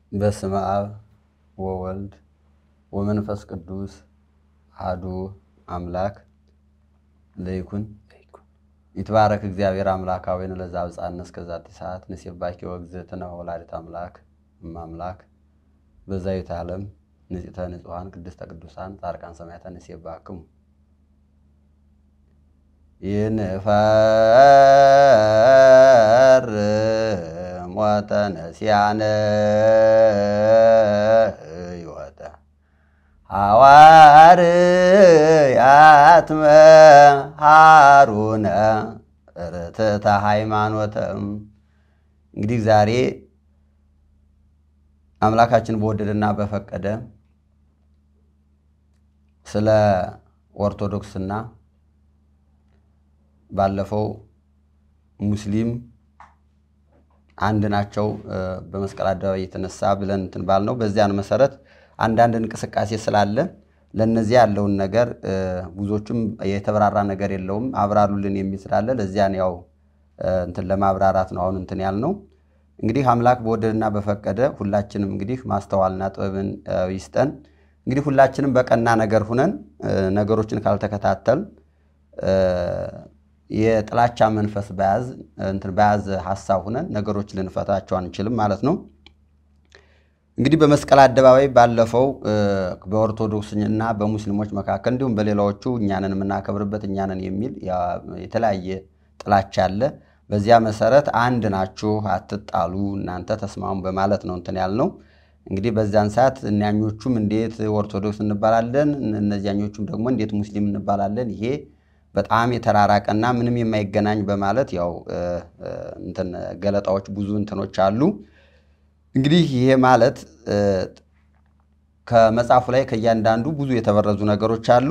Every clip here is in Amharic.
በስመ አብ ወወልድ ወመንፈስ ቅዱስ አሐዱ አምላክ ለይኩን ይትባረክ እግዚአብሔር አምላካዊን ለዛ አብፃነ እስከዛቲ ሰዓት ንሴባኪ ወእግዝእትነ ወላዲተ አምላክ እማምላክ በዛዊተ ዓለም ንጽሕተ ንጹሐን ቅድስተ ቅዱሳን ጻድቃን ሰማዕታት ንሴባክሙ ይንፈር ሞተ ነሲያነ ሕይወተ ሐዋርያት መሃሩነ ርትዕተ ሃይማኖተም። እንግዲህ ዛሬ አምላካችን በወደደና በፈቀደ ስለ ኦርቶዶክስና ባለፈው ሙስሊም አንድ ናቸው በመስቀል አደባባይ የተነሳ ብለን እንትን ባልነው በዚያን መሰረት አንዳንድ እንቅስቃሴ ስላለ ለእነዚያ ያለውን ነገር ብዙዎቹም የተብራራ ነገር የለውም አብራሩልን የሚል ስላለ ለዚያን ያው እንትን ለማብራራት ነው አሁን እንትን ያልነው። እንግዲህ አምላክ በወደድና በፈቀደ ሁላችንም እንግዲህ ማስተዋልና ጥበብን ይስጠን። እንግዲህ ሁላችንም በቀና ነገር ሁነን ነገሮችን ካልተከታተል የጥላቻ መንፈስ በያዝ እንትን በያዘ ሀሳብ ሁነን ነገሮች ልንፈታቸው አንችልም ማለት ነው። እንግዲህ በመስቀል አደባባይ ባለፈው በኦርቶዶክስና በሙስሊሞች መካከል እንዲሁም በሌላዎቹ እኛንን የምናከብርበት እኛንን የሚል የተለያየ ጥላቻ አለ። በዚያ መሰረት አንድ ናችሁ፣ አትጣሉ፣ እናንተ ተስማሙ በማለት ነው እንትን ያልነው። እንግዲህ በዚያን ሰዓት እኛኞቹም እንዴት ኦርቶዶክስ እንባላለን፣ እነዚያኞቹም ደግሞ እንዴት ሙስሊም እንባላለን፣ ይሄ በጣም የተራራቀና ምንም የማይገናኝ በማለት ያው እንትን ገለጣዎች ብዙ እንትኖች አሉ። እንግዲህ ይሄ ማለት ከመጽሐፉ ላይ ከእያንዳንዱ ብዙ የተበረዙ ነገሮች አሉ።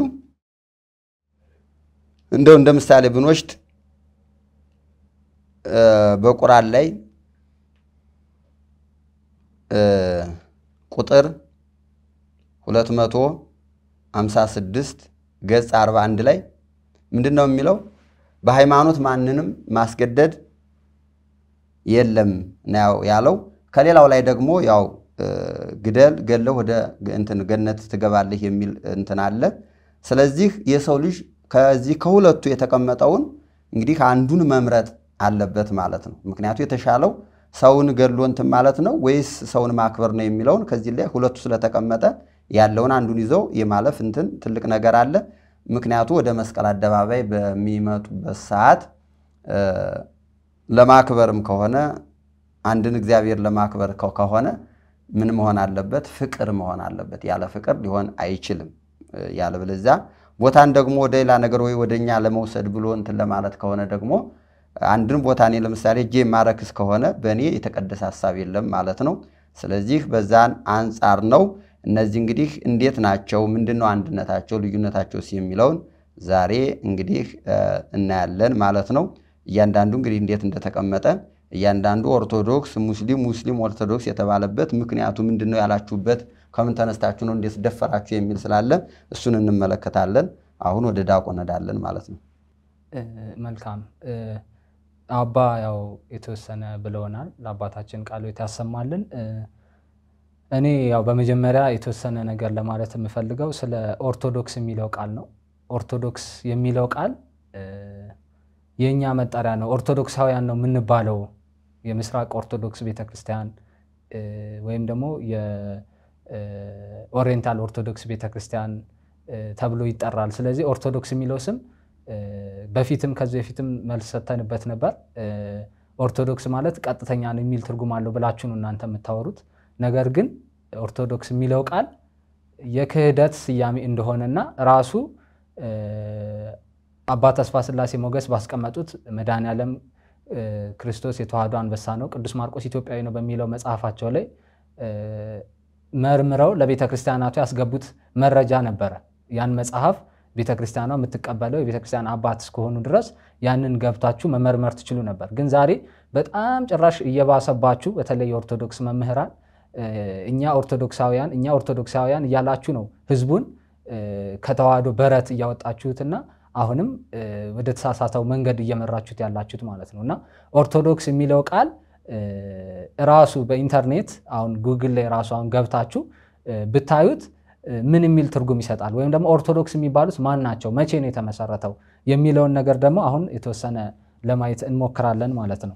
እንደው እንደ ምሳሌ ብንወስድ በቁርአን ላይ ቁጥር 256 ገጽ 41 ላይ ምንድን ነው የሚለው? በሃይማኖት ማንንም ማስገደድ የለም ነው ያለው። ከሌላው ላይ ደግሞ ያው ግደል ገለው ወደ እንትን ገነት ትገባለህ የሚል እንትን አለ። ስለዚህ የሰው ልጅ ከዚህ ከሁለቱ የተቀመጠውን እንግዲህ አንዱን መምረጥ አለበት ማለት ነው። ምክንያቱ የተሻለው ሰውን ገድሎ እንትን ማለት ነው ወይስ ሰውን ማክበር ነው የሚለውን ከዚህ ላይ ሁለቱ ስለተቀመጠ ያለውን አንዱን ይዘው የማለፍ እንትን ትልቅ ነገር አለ። ምክንያቱ ወደ መስቀል አደባባይ በሚመጡበት ሰዓት ለማክበርም ከሆነ አንድን እግዚአብሔር ለማክበር ከሆነ ምን መሆን አለበት? ፍቅር መሆን አለበት። ያለ ፍቅር ሊሆን አይችልም። ያለበለዚያ ቦታን ደግሞ ወደ ሌላ ነገር ወይ ወደ እኛ ለመውሰድ ብሎ እንትን ለማለት ከሆነ ደግሞ አንድን ቦታ እኔ ለምሳሌ እጄ ማረክስ ከሆነ በእኔ የተቀደሰ ሀሳብ የለም ማለት ነው። ስለዚህ በዛን አንጻር ነው። እነዚህ እንግዲህ እንዴት ናቸው? ምንድን ነው አንድነታቸው፣ ልዩነታቸውስ የሚለውን ዛሬ እንግዲህ እናያለን ማለት ነው። እያንዳንዱ እንግዲህ እንዴት እንደተቀመጠ እያንዳንዱ ኦርቶዶክስ፣ ሙስሊም፣ ሙስሊም ኦርቶዶክስ የተባለበት ምክንያቱ ምንድን ነው ያላችሁበት ከምን ተነስታችሁ ነው እንዴት ደፈራችሁ የሚል ስላለ እሱን እንመለከታለን። አሁን ወደ ዳቆ ነዳለን ማለት ነው። መልካም አባ ያው የተወሰነ ብለውናል። ለአባታችን ቃሉ ያሰማልን። እኔ ያው በመጀመሪያ የተወሰነ ነገር ለማለት የምፈልገው ስለ ኦርቶዶክስ የሚለው ቃል ነው። ኦርቶዶክስ የሚለው ቃል የእኛ መጠሪያ ነው። ኦርቶዶክሳውያን ነው የምንባለው። የምስራቅ ኦርቶዶክስ ቤተክርስቲያን ወይም ደግሞ የኦሪየንታል ኦርቶዶክስ ቤተክርስቲያን ተብሎ ይጠራል። ስለዚህ ኦርቶዶክስ የሚለው ስም በፊትም ከዚህ በፊትም መልስ ሰተንበት ነበር። ኦርቶዶክስ ማለት ቀጥተኛ ነው የሚል ትርጉም አለው ብላችሁ ነው እናንተ የምታወሩት። ነገር ግን ኦርቶዶክስ የሚለው ቃል የክህደት ስያሜ እንደሆነና ራሱ አባ ተስፋ ስላሴ ሞገስ ባስቀመጡት መድኃኔዓለም ክርስቶስ የተዋህዶ አንበሳ ነው፣ ቅዱስ ማርቆስ ኢትዮጵያዊ ነው በሚለው መጽሐፋቸው ላይ መርምረው ለቤተ ክርስቲያናቱ ያስገቡት መረጃ ነበረ። ያን መጽሐፍ ቤተ ክርስቲያኗ የምትቀበለው የቤተ ክርስቲያን አባት እስከሆኑ ድረስ ያንን ገብታችሁ መመርመር ትችሉ ነበር። ግን ዛሬ በጣም ጭራሽ እየባሰባችሁ በተለይ የኦርቶዶክስ መምህራን እኛ ኦርቶዶክሳውያን እኛ ኦርቶዶክሳውያን እያላችሁ ነው ህዝቡን ከተዋህዶ በረት እያወጣችሁትና አሁንም ወደ ተሳሳተው መንገድ እየመራችሁት ያላችሁት ማለት ነው። እና ኦርቶዶክስ የሚለው ቃል ራሱ በኢንተርኔት አሁን ጉግል ላይ ራሱ አሁን ገብታችሁ ብታዩት ምን የሚል ትርጉም ይሰጣል? ወይም ደግሞ ኦርቶዶክስ የሚባሉት ማን ናቸው? መቼ ነው የተመሰረተው? የሚለውን ነገር ደግሞ አሁን የተወሰነ ለማየት እንሞክራለን ማለት ነው።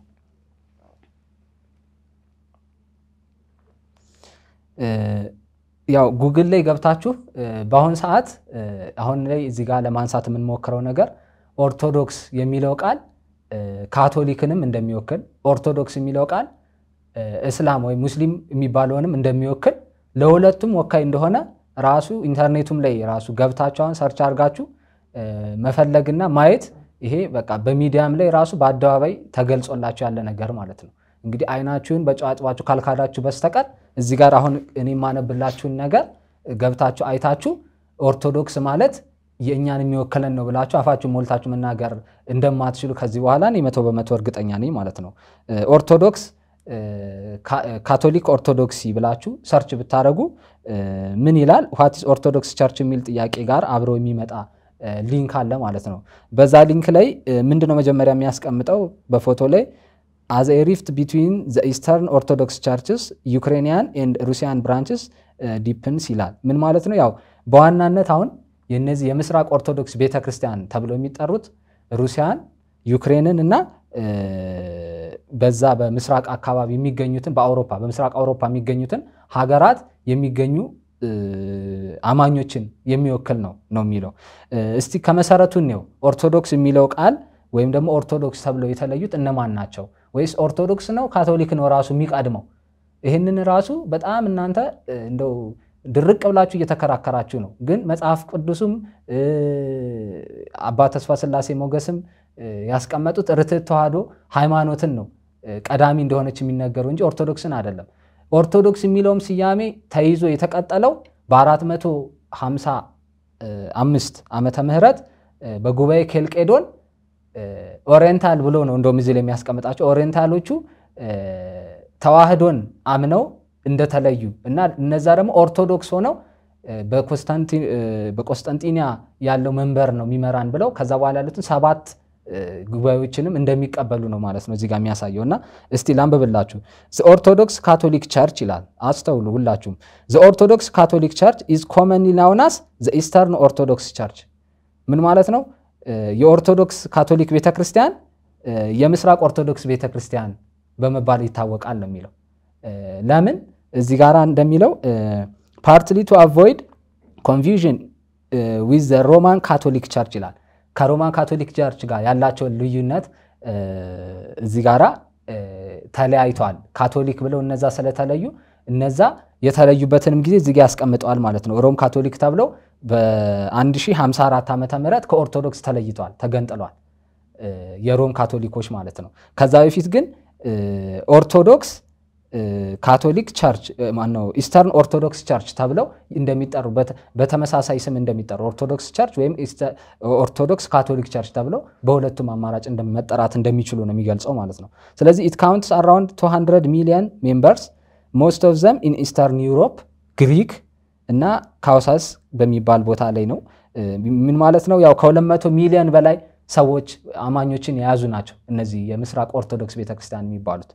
ያው ጉግል ላይ ገብታችሁ በአሁን ሰዓት አሁን ላይ እዚህ ጋር ለማንሳት የምንሞክረው ነገር ኦርቶዶክስ የሚለው ቃል ካቶሊክንም እንደሚወክል ኦርቶዶክስ የሚለው ቃል እስላም ወይም ሙስሊም የሚባለውንም እንደሚወክል ለሁለቱም ወካይ እንደሆነ ራሱ ኢንተርኔቱም ላይ ራሱ ገብታችሁ አሁን ሰርች አድርጋችሁ መፈለግና ማየት ይሄ በቃ በሚዲያም ላይ ራሱ በአደባባይ ተገልጾላችሁ ያለ ነገር ማለት ነው። እንግዲህ አይናችሁን በጨዋጭባችሁ ካልካዳችሁ በስተቀር እዚህ ጋር አሁን እኔ የማነብላችሁን ነገር ገብታችሁ አይታችሁ ኦርቶዶክስ ማለት የእኛን የሚወክለን ነው ብላችሁ አፋችሁ ሞልታችሁ መናገር እንደማትችሉ ከዚህ በኋላ እኔ መቶ በመቶ እርግጠኛ ነኝ ማለት ነው። ኦርቶዶክስ ካቶሊክ ኦርቶዶክሲ ብላችሁ ሰርች ብታደረጉ ምን ይላል? ዋትስ ኦርቶዶክስ ቸርች የሚል ጥያቄ ጋር አብሮ የሚመጣ ሊንክ አለ ማለት ነው። በዛ ሊንክ ላይ ምንድነው መጀመሪያ የሚያስቀምጠው በፎቶ ላይ አዝ ኤ ሪፍት ቢትዊን ዘ ኢስተርን ኦርቶዶክስ ቸርችስ ዩክሬንያን ኤንድ ሩሲያን ብራንችስ ዲፕንስ ይላል። ምን ማለት ነው? ያው በዋናነት አሁን የነዚህ የምስራቅ ኦርቶዶክስ ቤተክርስቲያን ተብሎ የሚጠሩት ሩሲያን፣ ዩክሬንን እና በዛ በምስራቅ አካባቢ የሚገኙትን በአውሮፓ በምስራቅ አውሮፓ የሚገኙትን ሀገራት የሚገኙ አማኞችን የሚወክል ነው ነው የሚለው። እስቲ ከመሰረቱ ነው ኦርቶዶክስ የሚለው ቃል ወይም ደግሞ ኦርቶዶክስ ተብለው የተለዩት እነማን ናቸው? ወይስ ኦርቶዶክስ ነው ካቶሊክ ነው ራሱ የሚቀድመው? ይህንን ራሱ በጣም እናንተ እንደው ድርቅ ብላችሁ እየተከራከራችሁ ነው። ግን መጽሐፍ ቅዱስም አባ ተስፋ ስላሴ ሞገስም ያስቀመጡት ርትዕት ተዋሕዶ ሃይማኖትን ነው ቀዳሚ እንደሆነች የሚነገሩ እንጂ ኦርቶዶክስን አይደለም። ኦርቶዶክስ የሚለውም ስያሜ ተይዞ የተቀጠለው በ455 ዓመተ ምህረት በጉባኤ ኬልቄዶን ኦሪየንታል ብሎ ነው እንደውም እዚህ ላይ የሚያስቀምጣቸው ኦሪየንታሎቹ ተዋህዶን አምነው እንደተለዩ እና እነዛ ደግሞ ኦርቶዶክስ ሆነው በቆስጠንጢንያ ያለው መንበር ነው የሚመራን ብለው ከዛ በኋላ ያሉትን ሰባት ጉባኤዎችንም እንደሚቀበሉ ነው ማለት ነው እዚህ ጋር የሚያሳየው እና እስቲ ላንብብላችሁ። ኦርቶዶክስ ካቶሊክ ቸርች ይላል። አስተውሉ ሁላችሁም። ኦርቶዶክስ ካቶሊክ ቸርች ኢዝ ኮመንሊ ናውናስ ኢስተርን ኦርቶዶክስ ቸርች ምን ማለት ነው? የኦርቶዶክስ ካቶሊክ ቤተክርስቲያን የምስራቅ ኦርቶዶክስ ቤተክርስቲያን በመባል ይታወቃል ነው የሚለው። ለምን እዚህ ጋር እንደሚለው ፓርትሊ ቱ አቮይድ ኮንፊውዥን ዊዝ ዘ ሮማን ካቶሊክ ቸርች ይላል። ከሮማን ካቶሊክ ቸርች ጋር ያላቸውን ልዩነት እዚህ ጋራ ተለያይተዋል። ካቶሊክ ብለው እነዛ ስለተለዩ እነዛ የተለዩበትንም ጊዜ እዚህ ጋ ያስቀምጠዋል ማለት ነው። ሮም ካቶሊክ ተብለው በ1054 ዓመተ ምህረት ከኦርቶዶክስ ተለይተዋል፣ ተገንጥሏል። የሮም ካቶሊኮች ማለት ነው። ከዛ በፊት ግን ኦርቶዶክስ ካቶሊክ ቸርች ማነው ኢስተርን ኦርቶዶክስ ቸርች ተብለው እንደሚጠሩ በተመሳሳይ ስም እንደሚጠሩ ኦርቶዶክስ ቸርች ወይም ኦርቶዶክስ ካቶሊክ ቸርች ተብለው በሁለቱም አማራጭ መጠራት እንደሚችሉ ነው የሚገልጸው ማለት ነው። ስለዚህ ኢት ካውንትስ አራውንድ 200 ሚሊዮን ሜምበርስ ሞስት ኦፍ ዘም ኢን ኢስተርን ዩሮፕ ግሪክ እና ካውሳስ በሚባል ቦታ ላይ ነው። ምን ማለት ነው? ያው ከ200 ሚሊዮን በላይ ሰዎች አማኞችን የያዙ ናቸው። እነዚህ የምስራቅ ኦርቶዶክስ ቤተክርስቲያን የሚባሉት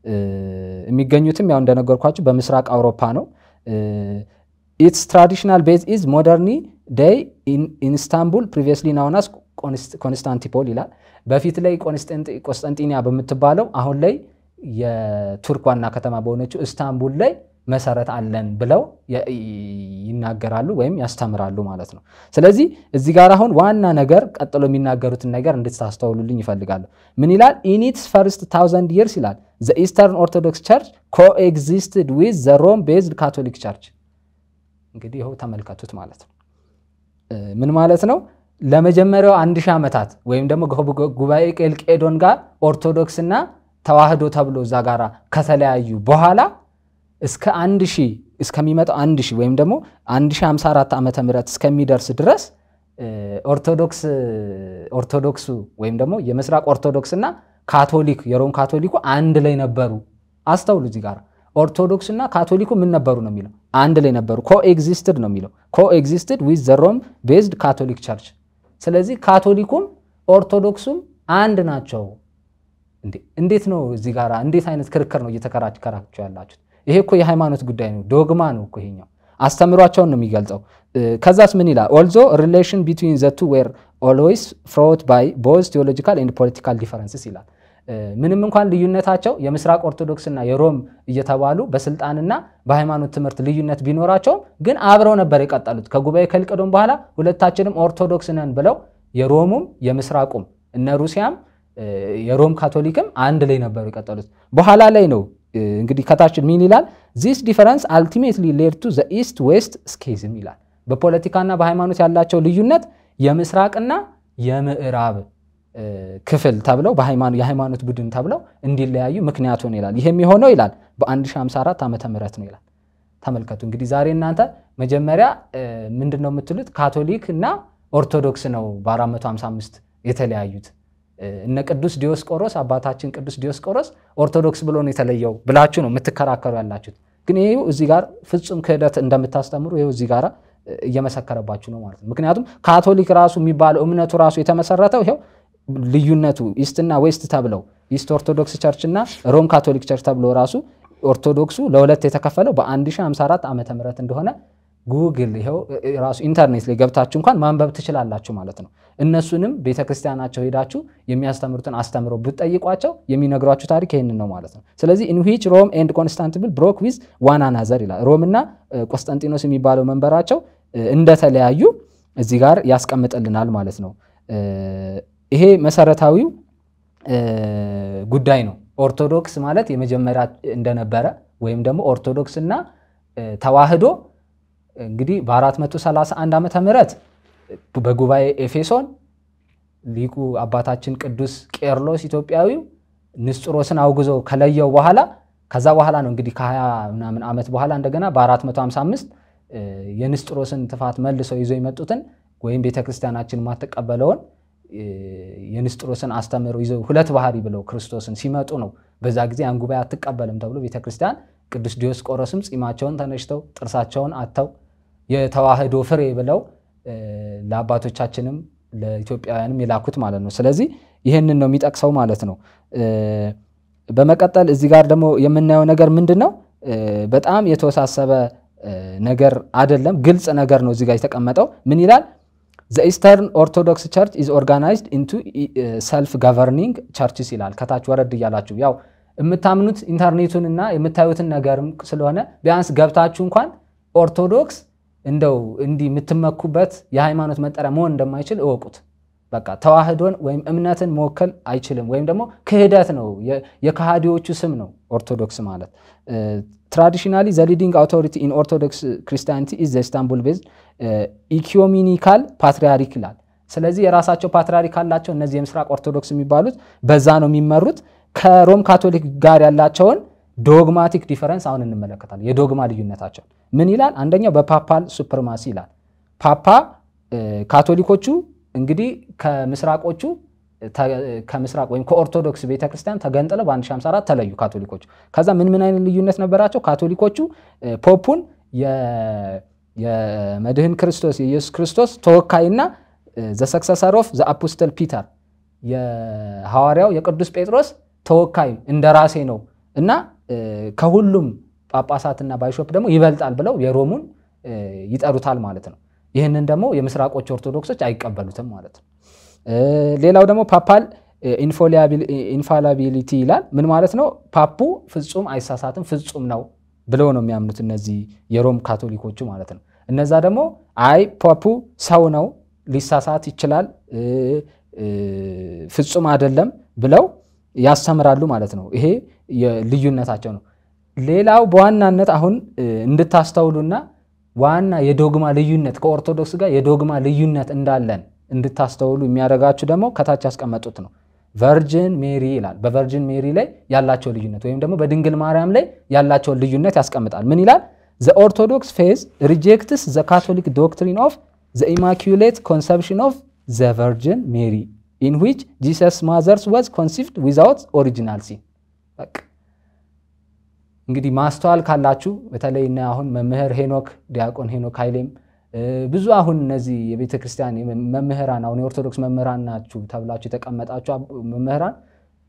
የሚገኙትም ያው እንደነገርኳችሁ በምስራቅ አውሮፓ ነው። ኢትስ ትራዲሽናል ቤዝ ኢዝ ሞደርኒ ዴይ ኢንስታንቡል ፕሪቪየስሊ ናውናስ ኮንስታንቲፖል ይላል። በፊት ላይ ቆስጠንጢንያ በምትባለው አሁን ላይ የቱርክ ዋና ከተማ በሆነችው እስታንቡል ላይ መሰረት አለን ብለው ይናገራሉ ወይም ያስተምራሉ ማለት ነው። ስለዚህ እዚህ ጋር አሁን ዋና ነገር ቀጥሎ የሚናገሩትን ነገር እንድታስተውሉልኝ ይፈልጋሉ። ምን ይላል? ኢኒትስ ፈርስት ታውዘንድ ይርስ ይላል ዘ ኢስተርን ኦርቶዶክስ ቸርች ኮኤግዚስትድ ዊዝ ዘ ሮም ቤዝድ ካቶሊክ ቸርች። እንግዲህ ይኸው ተመልከቱት ማለት ነው። ምን ማለት ነው? ለመጀመሪያው አንድ ሺህ ዓመታት ወይም ደግሞ ጉባኤ ቄልቄዶን ጋር ኦርቶዶክስና ተዋህዶ ተብሎ እዛ ጋር ከተለያዩ በኋላ እስከ አንድ ሺህ እስከሚመጣው አንድ ሺህ ወይም ደግሞ 1054 ዓመተ ምህረት እስከሚደርስ ድረስ ኦርቶዶክስ ኦርቶዶክሱ ወይም ደግሞ የምስራቅ ኦርቶዶክስ እና ካቶሊክ የሮም ካቶሊኩ አንድ ላይ ነበሩ። አስተውሉ እዚህ ጋር ኦርቶዶክስና ካቶሊኩ ምን ነበሩ ነው የሚለው አንድ ላይ ነበሩ። ኮኤግዚስትድ ነው የሚለው ኮኤግዚስትድ ዊዝ ዘ ሮም ቤዝድ ካቶሊክ ቸርች። ስለዚህ ካቶሊኩም ኦርቶዶክሱም አንድ ናቸው እንዴት ነው እዚህ ጋር እንዴት አይነት ክርክር ነው እየተከራከራችሁ ያላችሁት? ይሄ እኮ የሃይማኖት ጉዳይ ነው፣ ዶግማ ነው እኮ ይሄኛው። አስተምሯቸውን ነው የሚገልጸው። ከዛስ ምን ይላል? ኦልዞ ሪሌሽን ቢትዊን ዘ ቱ ዌር ኦልዌይስ ፍሮት ባይ ቦዝ ቴዎሎጂካል ኤንድ ፖለቲካል ዲፈረንስስ ይላል። ምንም እንኳን ልዩነታቸው የምስራቅ ኦርቶዶክስና የሮም እየተባሉ በስልጣንና በሃይማኖት ትምህርት ልዩነት ቢኖራቸውም ግን አብረው ነበር የቀጠሉት። ከጉባኤ ከልቅዶም በኋላ ሁለታችንም ኦርቶዶክስ ነን ብለው የሮሙም የምስራቁም እነ ሩሲያም የሮም ካቶሊክም አንድ ላይ ነበሩ የቀጠሉት። በኋላ ላይ ነው እንግዲህ ከታችን ምን ይላል? ዚስ ዲፈረንስ አልቲሜትሊ ሌድ ቱ ዘ ኢስት ዌስት ስኬዝም ይላል። በፖለቲካና በሃይማኖት ያላቸው ልዩነት የምስራቅና የምዕራብ ክፍል ተብለው የሃይማኖት ቡድን ተብለው እንዲለያዩ ምክንያት ሆነ ይላል። ይህም የሆነው ይላል በ1054 ዓመተ ምህረት ነው ይላል። ተመልከቱ እንግዲህ ዛሬ እናንተ መጀመሪያ ምንድን ነው የምትሉት? ካቶሊክ እና ኦርቶዶክስ ነው በ455 የተለያዩት። እነ ቅዱስ ዲዮስቆሮስ አባታችን ቅዱስ ዲዮስቆሮስ ኦርቶዶክስ ብሎ ነው የተለየው ብላችሁ ነው የምትከራከሩ ያላችሁት። ግን ይሄው እዚህ ጋር ፍጹም ክህደት እንደምታስተምሩ ይሄው እዚህ ጋር እየመሰከረባችሁ ነው ማለት ነው። ምክንያቱም ካቶሊክ ራሱ የሚባለው እምነቱ ራሱ የተመሰረተው ይሄው ልዩነቱ ኢስትና ዌስት ተብለው ኢስት ኦርቶዶክስ ቸርች እና ሮም ካቶሊክ ቸርች ተብሎ ራሱ ኦርቶዶክሱ ለሁለት የተከፈለው በ1054 ዓመተ ምህረት እንደሆነ ጉግል ይኸው ራሱ ኢንተርኔት ላይ ገብታችሁ እንኳን ማንበብ ትችላላችሁ ማለት ነው። እነሱንም ቤተክርስቲያናቸው ሄዳችሁ የሚያስተምሩትን አስተምረው ብትጠይቋቸው የሚነግሯችሁ ታሪክ ይህንን ነው ማለት ነው። ስለዚህ ኢን ዊች ሮም ኤንድ ኮንስታንቲኖፕል ብሮክ ዊዝ ዋን አናዘር ይላል። ሮምና ቆስጠንጢኖስ የሚባለው መንበራቸው እንደተለያዩ እዚህ ጋር ያስቀምጥልናል ማለት ነው። ይሄ መሰረታዊው ጉዳይ ነው። ኦርቶዶክስ ማለት የመጀመሪያ እንደነበረ ወይም ደግሞ ኦርቶዶክስ እና ተዋህዶ እንግዲህ በ431 ዓመተ ምህረት በጉባኤ ኤፌሶን ሊቁ አባታችን ቅዱስ ቄርሎስ ኢትዮጵያዊው ንስጥሮስን አውግዞ ከለየው በኋላ ከዛ በኋላ ነው እንግዲህ ከ20 ምናምን ዓመት በኋላ እንደገና በ455 የንስጥሮስን ትፋት መልሰው ይዞ የመጡትን ወይም ቤተክርስቲያናችን የማትቀበለውን የንስጥሮስን አስተምህሮ ይዘው ሁለት ባህሪ ብለው ክርስቶስን ሲመጡ ነው። በዛ ጊዜ ያን ጉባኤ አትቀበልም ተብሎ ቤተክርስቲያን ቅዱስ ዲዮስቆሮስም ጺማቸውን ተነጭተው ጥርሳቸውን አጥተው የተዋህዶ ፍሬ ብለው ለአባቶቻችንም ለኢትዮጵያውያንም የላኩት ማለት ነው። ስለዚህ ይህንን ነው የሚጠቅሰው ማለት ነው። በመቀጠል እዚህ ጋር ደግሞ የምናየው ነገር ምንድን ነው? በጣም የተወሳሰበ ነገር አይደለም፣ ግልጽ ነገር ነው እዚህ ጋር የተቀመጠው። ምን ይላል? ዘ ኢስተርን ኦርቶዶክስ ቸርች ኢዝ ኦርጋናይዝድ ኢንቱ ሰልፍ ጋቨርኒንግ ቸርችስ ይላል። ከታች ወረድ እያላችሁ ያው የምታምኑት ኢንተርኔቱን እና የምታዩትን ነገርም ስለሆነ ቢያንስ ገብታችሁ እንኳን ኦርቶዶክስ እንደው እንዲህ የምትመኩበት የሃይማኖት መጠሪያ መሆን እንደማይችል እወቁት። በቃ ተዋህዶን ወይም እምነትን መወከል አይችልም፣ ወይም ደግሞ ክህደት ነው፣ የከሃዲዎቹ ስም ነው ኦርቶዶክስ ማለት። ትራዲሽናሊ ዘ ሊዲንግ አውቶሪቲ ኢን ኦርቶዶክስ ክርስቲያኒቲ ኢዝ ዘ ኢስታንቡል ቤዝድ ኢኪዮሚኒካል ፓትሪያርክ ይላል። ስለዚህ የራሳቸው ፓትሪያርክ አላቸው። እነዚህ የምስራቅ ኦርቶዶክስ የሚባሉት በዛ ነው የሚመሩት። ከሮም ካቶሊክ ጋር ያላቸውን ዶግማቲክ ዲፈረንስ አሁን እንመለከታለን። የዶግማ ልዩነታቸው ምን ይላል? አንደኛው በፓፓል ሱፕርማሲ ይላል። ፓፓ ካቶሊኮቹ እንግዲህ ከምስራቆቹ ከምስራቅ ወይም ከኦርቶዶክስ ቤተክርስቲያን ተገንጥለው በ1054 ተለዩ ካቶሊኮቹ። ከዛ ምን ምን አይነት ልዩነት ነበራቸው? ካቶሊኮቹ ፖፑን የመድህን ክርስቶስ የኢየሱስ ክርስቶስ ተወካይና ዘ ሰክሰሰር ኦፍ ዘ አፖስተል ፒተር የሐዋርያው የቅዱስ ጴጥሮስ ተወካይ እንደራሴ ነው እና ከሁሉም ጳጳሳትና ባይሾፕ ደግሞ ይበልጣል ብለው የሮሙን ይጠሩታል ማለት ነው። ይህንን ደግሞ የምስራቆች ኦርቶዶክሶች አይቀበሉትም ማለት ነው። ሌላው ደግሞ ፓፓል ኢንፋላቢሊቲ ይላል። ምን ማለት ነው? ፓፑ ፍጹም አይሳሳትም፣ ፍጹም ነው ብለው ነው የሚያምኑት እነዚህ የሮም ካቶሊኮቹ ማለት ነው። እነዛ ደግሞ አይ ፓፑ ሰው ነው፣ ሊሳሳት ይችላል፣ ፍጹም አይደለም ብለው ያስተምራሉ ማለት ነው። ይሄ ልዩነታቸው ነው። ሌላው በዋናነት አሁን እንድታስተውሉና ዋና የዶግማ ልዩነት ከኦርቶዶክስ ጋር የዶግማ ልዩነት እንዳለን እንድታስተውሉ የሚያደርጋችሁ ደግሞ ከታች ያስቀመጡት ነው። ቨርጅን ሜሪ ይላል። በቨርጅን ሜሪ ላይ ያላቸው ልዩነት ወይም ደግሞ በድንግል ማርያም ላይ ያላቸውን ልዩነት ያስቀምጣል። ምን ይላል? ዘ ኦርቶዶክስ ፌዝ ሪጀክትስ ዘ ካቶሊክ ዶክትሪን ኦፍ ዘ ኢማኪሌት ኮንሰፕሽን ኦፍ ዘ ቨርጅን ሜሪ ኢን ዊች ጂሰስ ማዘርስ ወዝ ኮንሲቭድ ዊዛውት ኦሪጂናል ሲን። እንግዲህ ማስተዋል ካላችሁ በተለይ እና አሁን መምህር ሄኖክ ዲያቆን ሄኖክ ኃይሌም ብዙ አሁን እነዚህ የቤተ ክርስቲያን መምህራን አሁን የኦርቶዶክስ መምህራን ናችሁ ተብላችሁ የተቀመጣችሁ መምህራን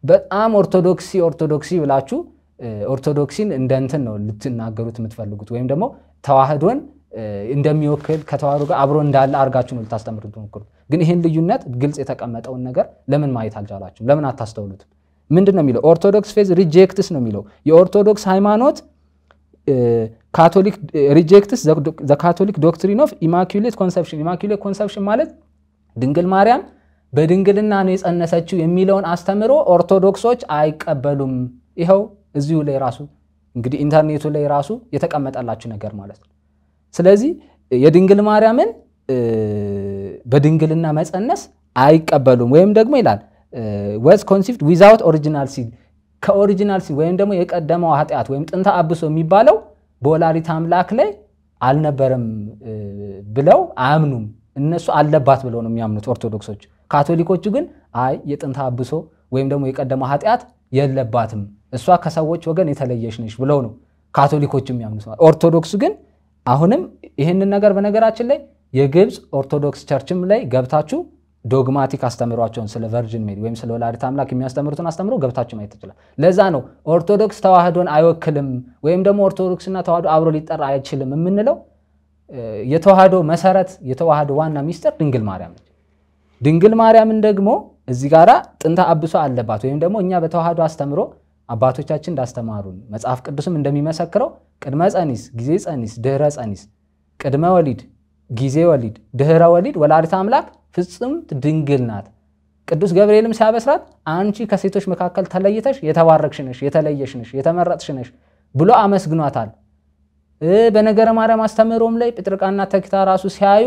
በጣም ኦርቶዶክሲ ኦርቶዶክሲ ብላችሁ ኦርቶዶክሲን እንደ እንትን ነው ልትናገሩት የምትፈልጉት ወይም ደግሞ ተዋህዶን እንደሚወክል ከተዋህዶ ጋር አብሮ እንዳለ አድርጋችሁ ነው ልታስተምሩት ሞክሩት። ግን ይህን ልዩነት ግልጽ የተቀመጠውን ነገር ለምን ማየት አልቻላችሁም? ለምን አታስተውሉትም? ምንድን ነው የሚለው? ኦርቶዶክስ ፌዝ ሪጀክትስ ነው የሚለው የኦርቶዶክስ ሃይማኖት ካቶሊክ ሪጀክትስ ዘ ካቶሊክ ዶክትሪን ኦፍ ኢማኩሌት ኮንሰፕሽን። ኢማኩሌት ኮንሰፕሽን ማለት ድንግል ማርያም በድንግልና ነው የጸነሰችው የሚለውን አስተምሮ ኦርቶዶክሶች አይቀበሉም። ይኸው እዚሁ ላይ ራሱ እንግዲህ ኢንተርኔቱ ላይ ራሱ የተቀመጠላችሁ ነገር ማለት ነው። ስለዚህ የድንግል ማርያምን በድንግልና መጸነስ አይቀበሉም። ወይም ደግሞ ይላል ወዝ ኮንሲቭድ ዊዛውት ኦሪጂናል ሲን ከኦሪጂናል ሲን ወይም ደግሞ የቀደመው ኃጢአት ወይም ጥንተ አብሶ የሚባለው በወላዲተ አምላክ ላይ አልነበረም ብለው አያምኑም። እነሱ አለባት ብለው ነው የሚያምኑት ኦርቶዶክሶች። ካቶሊኮቹ ግን አይ የጥንተ አብሶ ወይም ደግሞ የቀደመው ኃጢአት የለባትም እሷ ከሰዎች ወገን የተለየች ነች ብለው ነው ካቶሊኮቹ የሚያምኑት። ኦርቶዶክሱ ግን አሁንም ይህንን ነገር በነገራችን ላይ የግብፅ ኦርቶዶክስ ቸርችም ላይ ገብታችሁ ዶግማቲክ አስተምሯቸውን ስለ ቨርጅን ሜሪ ወይም ስለ ወላዲተ አምላክ የሚያስተምሩትን አስተምሮ ገብታችሁ ማየት ትችላል። ለዛ ነው ኦርቶዶክስ ተዋህዶን አይወክልም ወይም ደግሞ ኦርቶዶክስና ተዋህዶ አብሮ ሊጠራ አይችልም የምንለው የተዋህዶ መሰረት የተዋህዶ ዋና ሚስጥር ድንግል ማርያም ነች። ድንግል ማርያምን ደግሞ እዚህ ጋራ ጥንተ አብሶ አለባት ወይም ደግሞ እኛ በተዋህዶ አስተምሮ አባቶቻችን እንዳስተማሩን መጽሐፍ ቅዱስም እንደሚመሰክረው ቅድመ ጸኒስ፣ ጊዜ ጸኒስ፣ ድህረ ጸኒስ፣ ቅድመ ወሊድ፣ ጊዜ ወሊድ፣ ድህረ ወሊድ ወላዲተ አምላክ ፍጽምት ድንግል ናት። ቅዱስ ገብርኤልም ሲያበስራት አንቺ ከሴቶች መካከል ተለይተሽ የተባረክሽ ነሽ፣ የተለየሽ ነሽ፣ የተመረጥሽ ነሽ ብሎ አመስግኗታል። በነገረ ማርያም አስተምህሮም ላይ ጴጥርቃና ተኪታ ራሱ ሲያዩ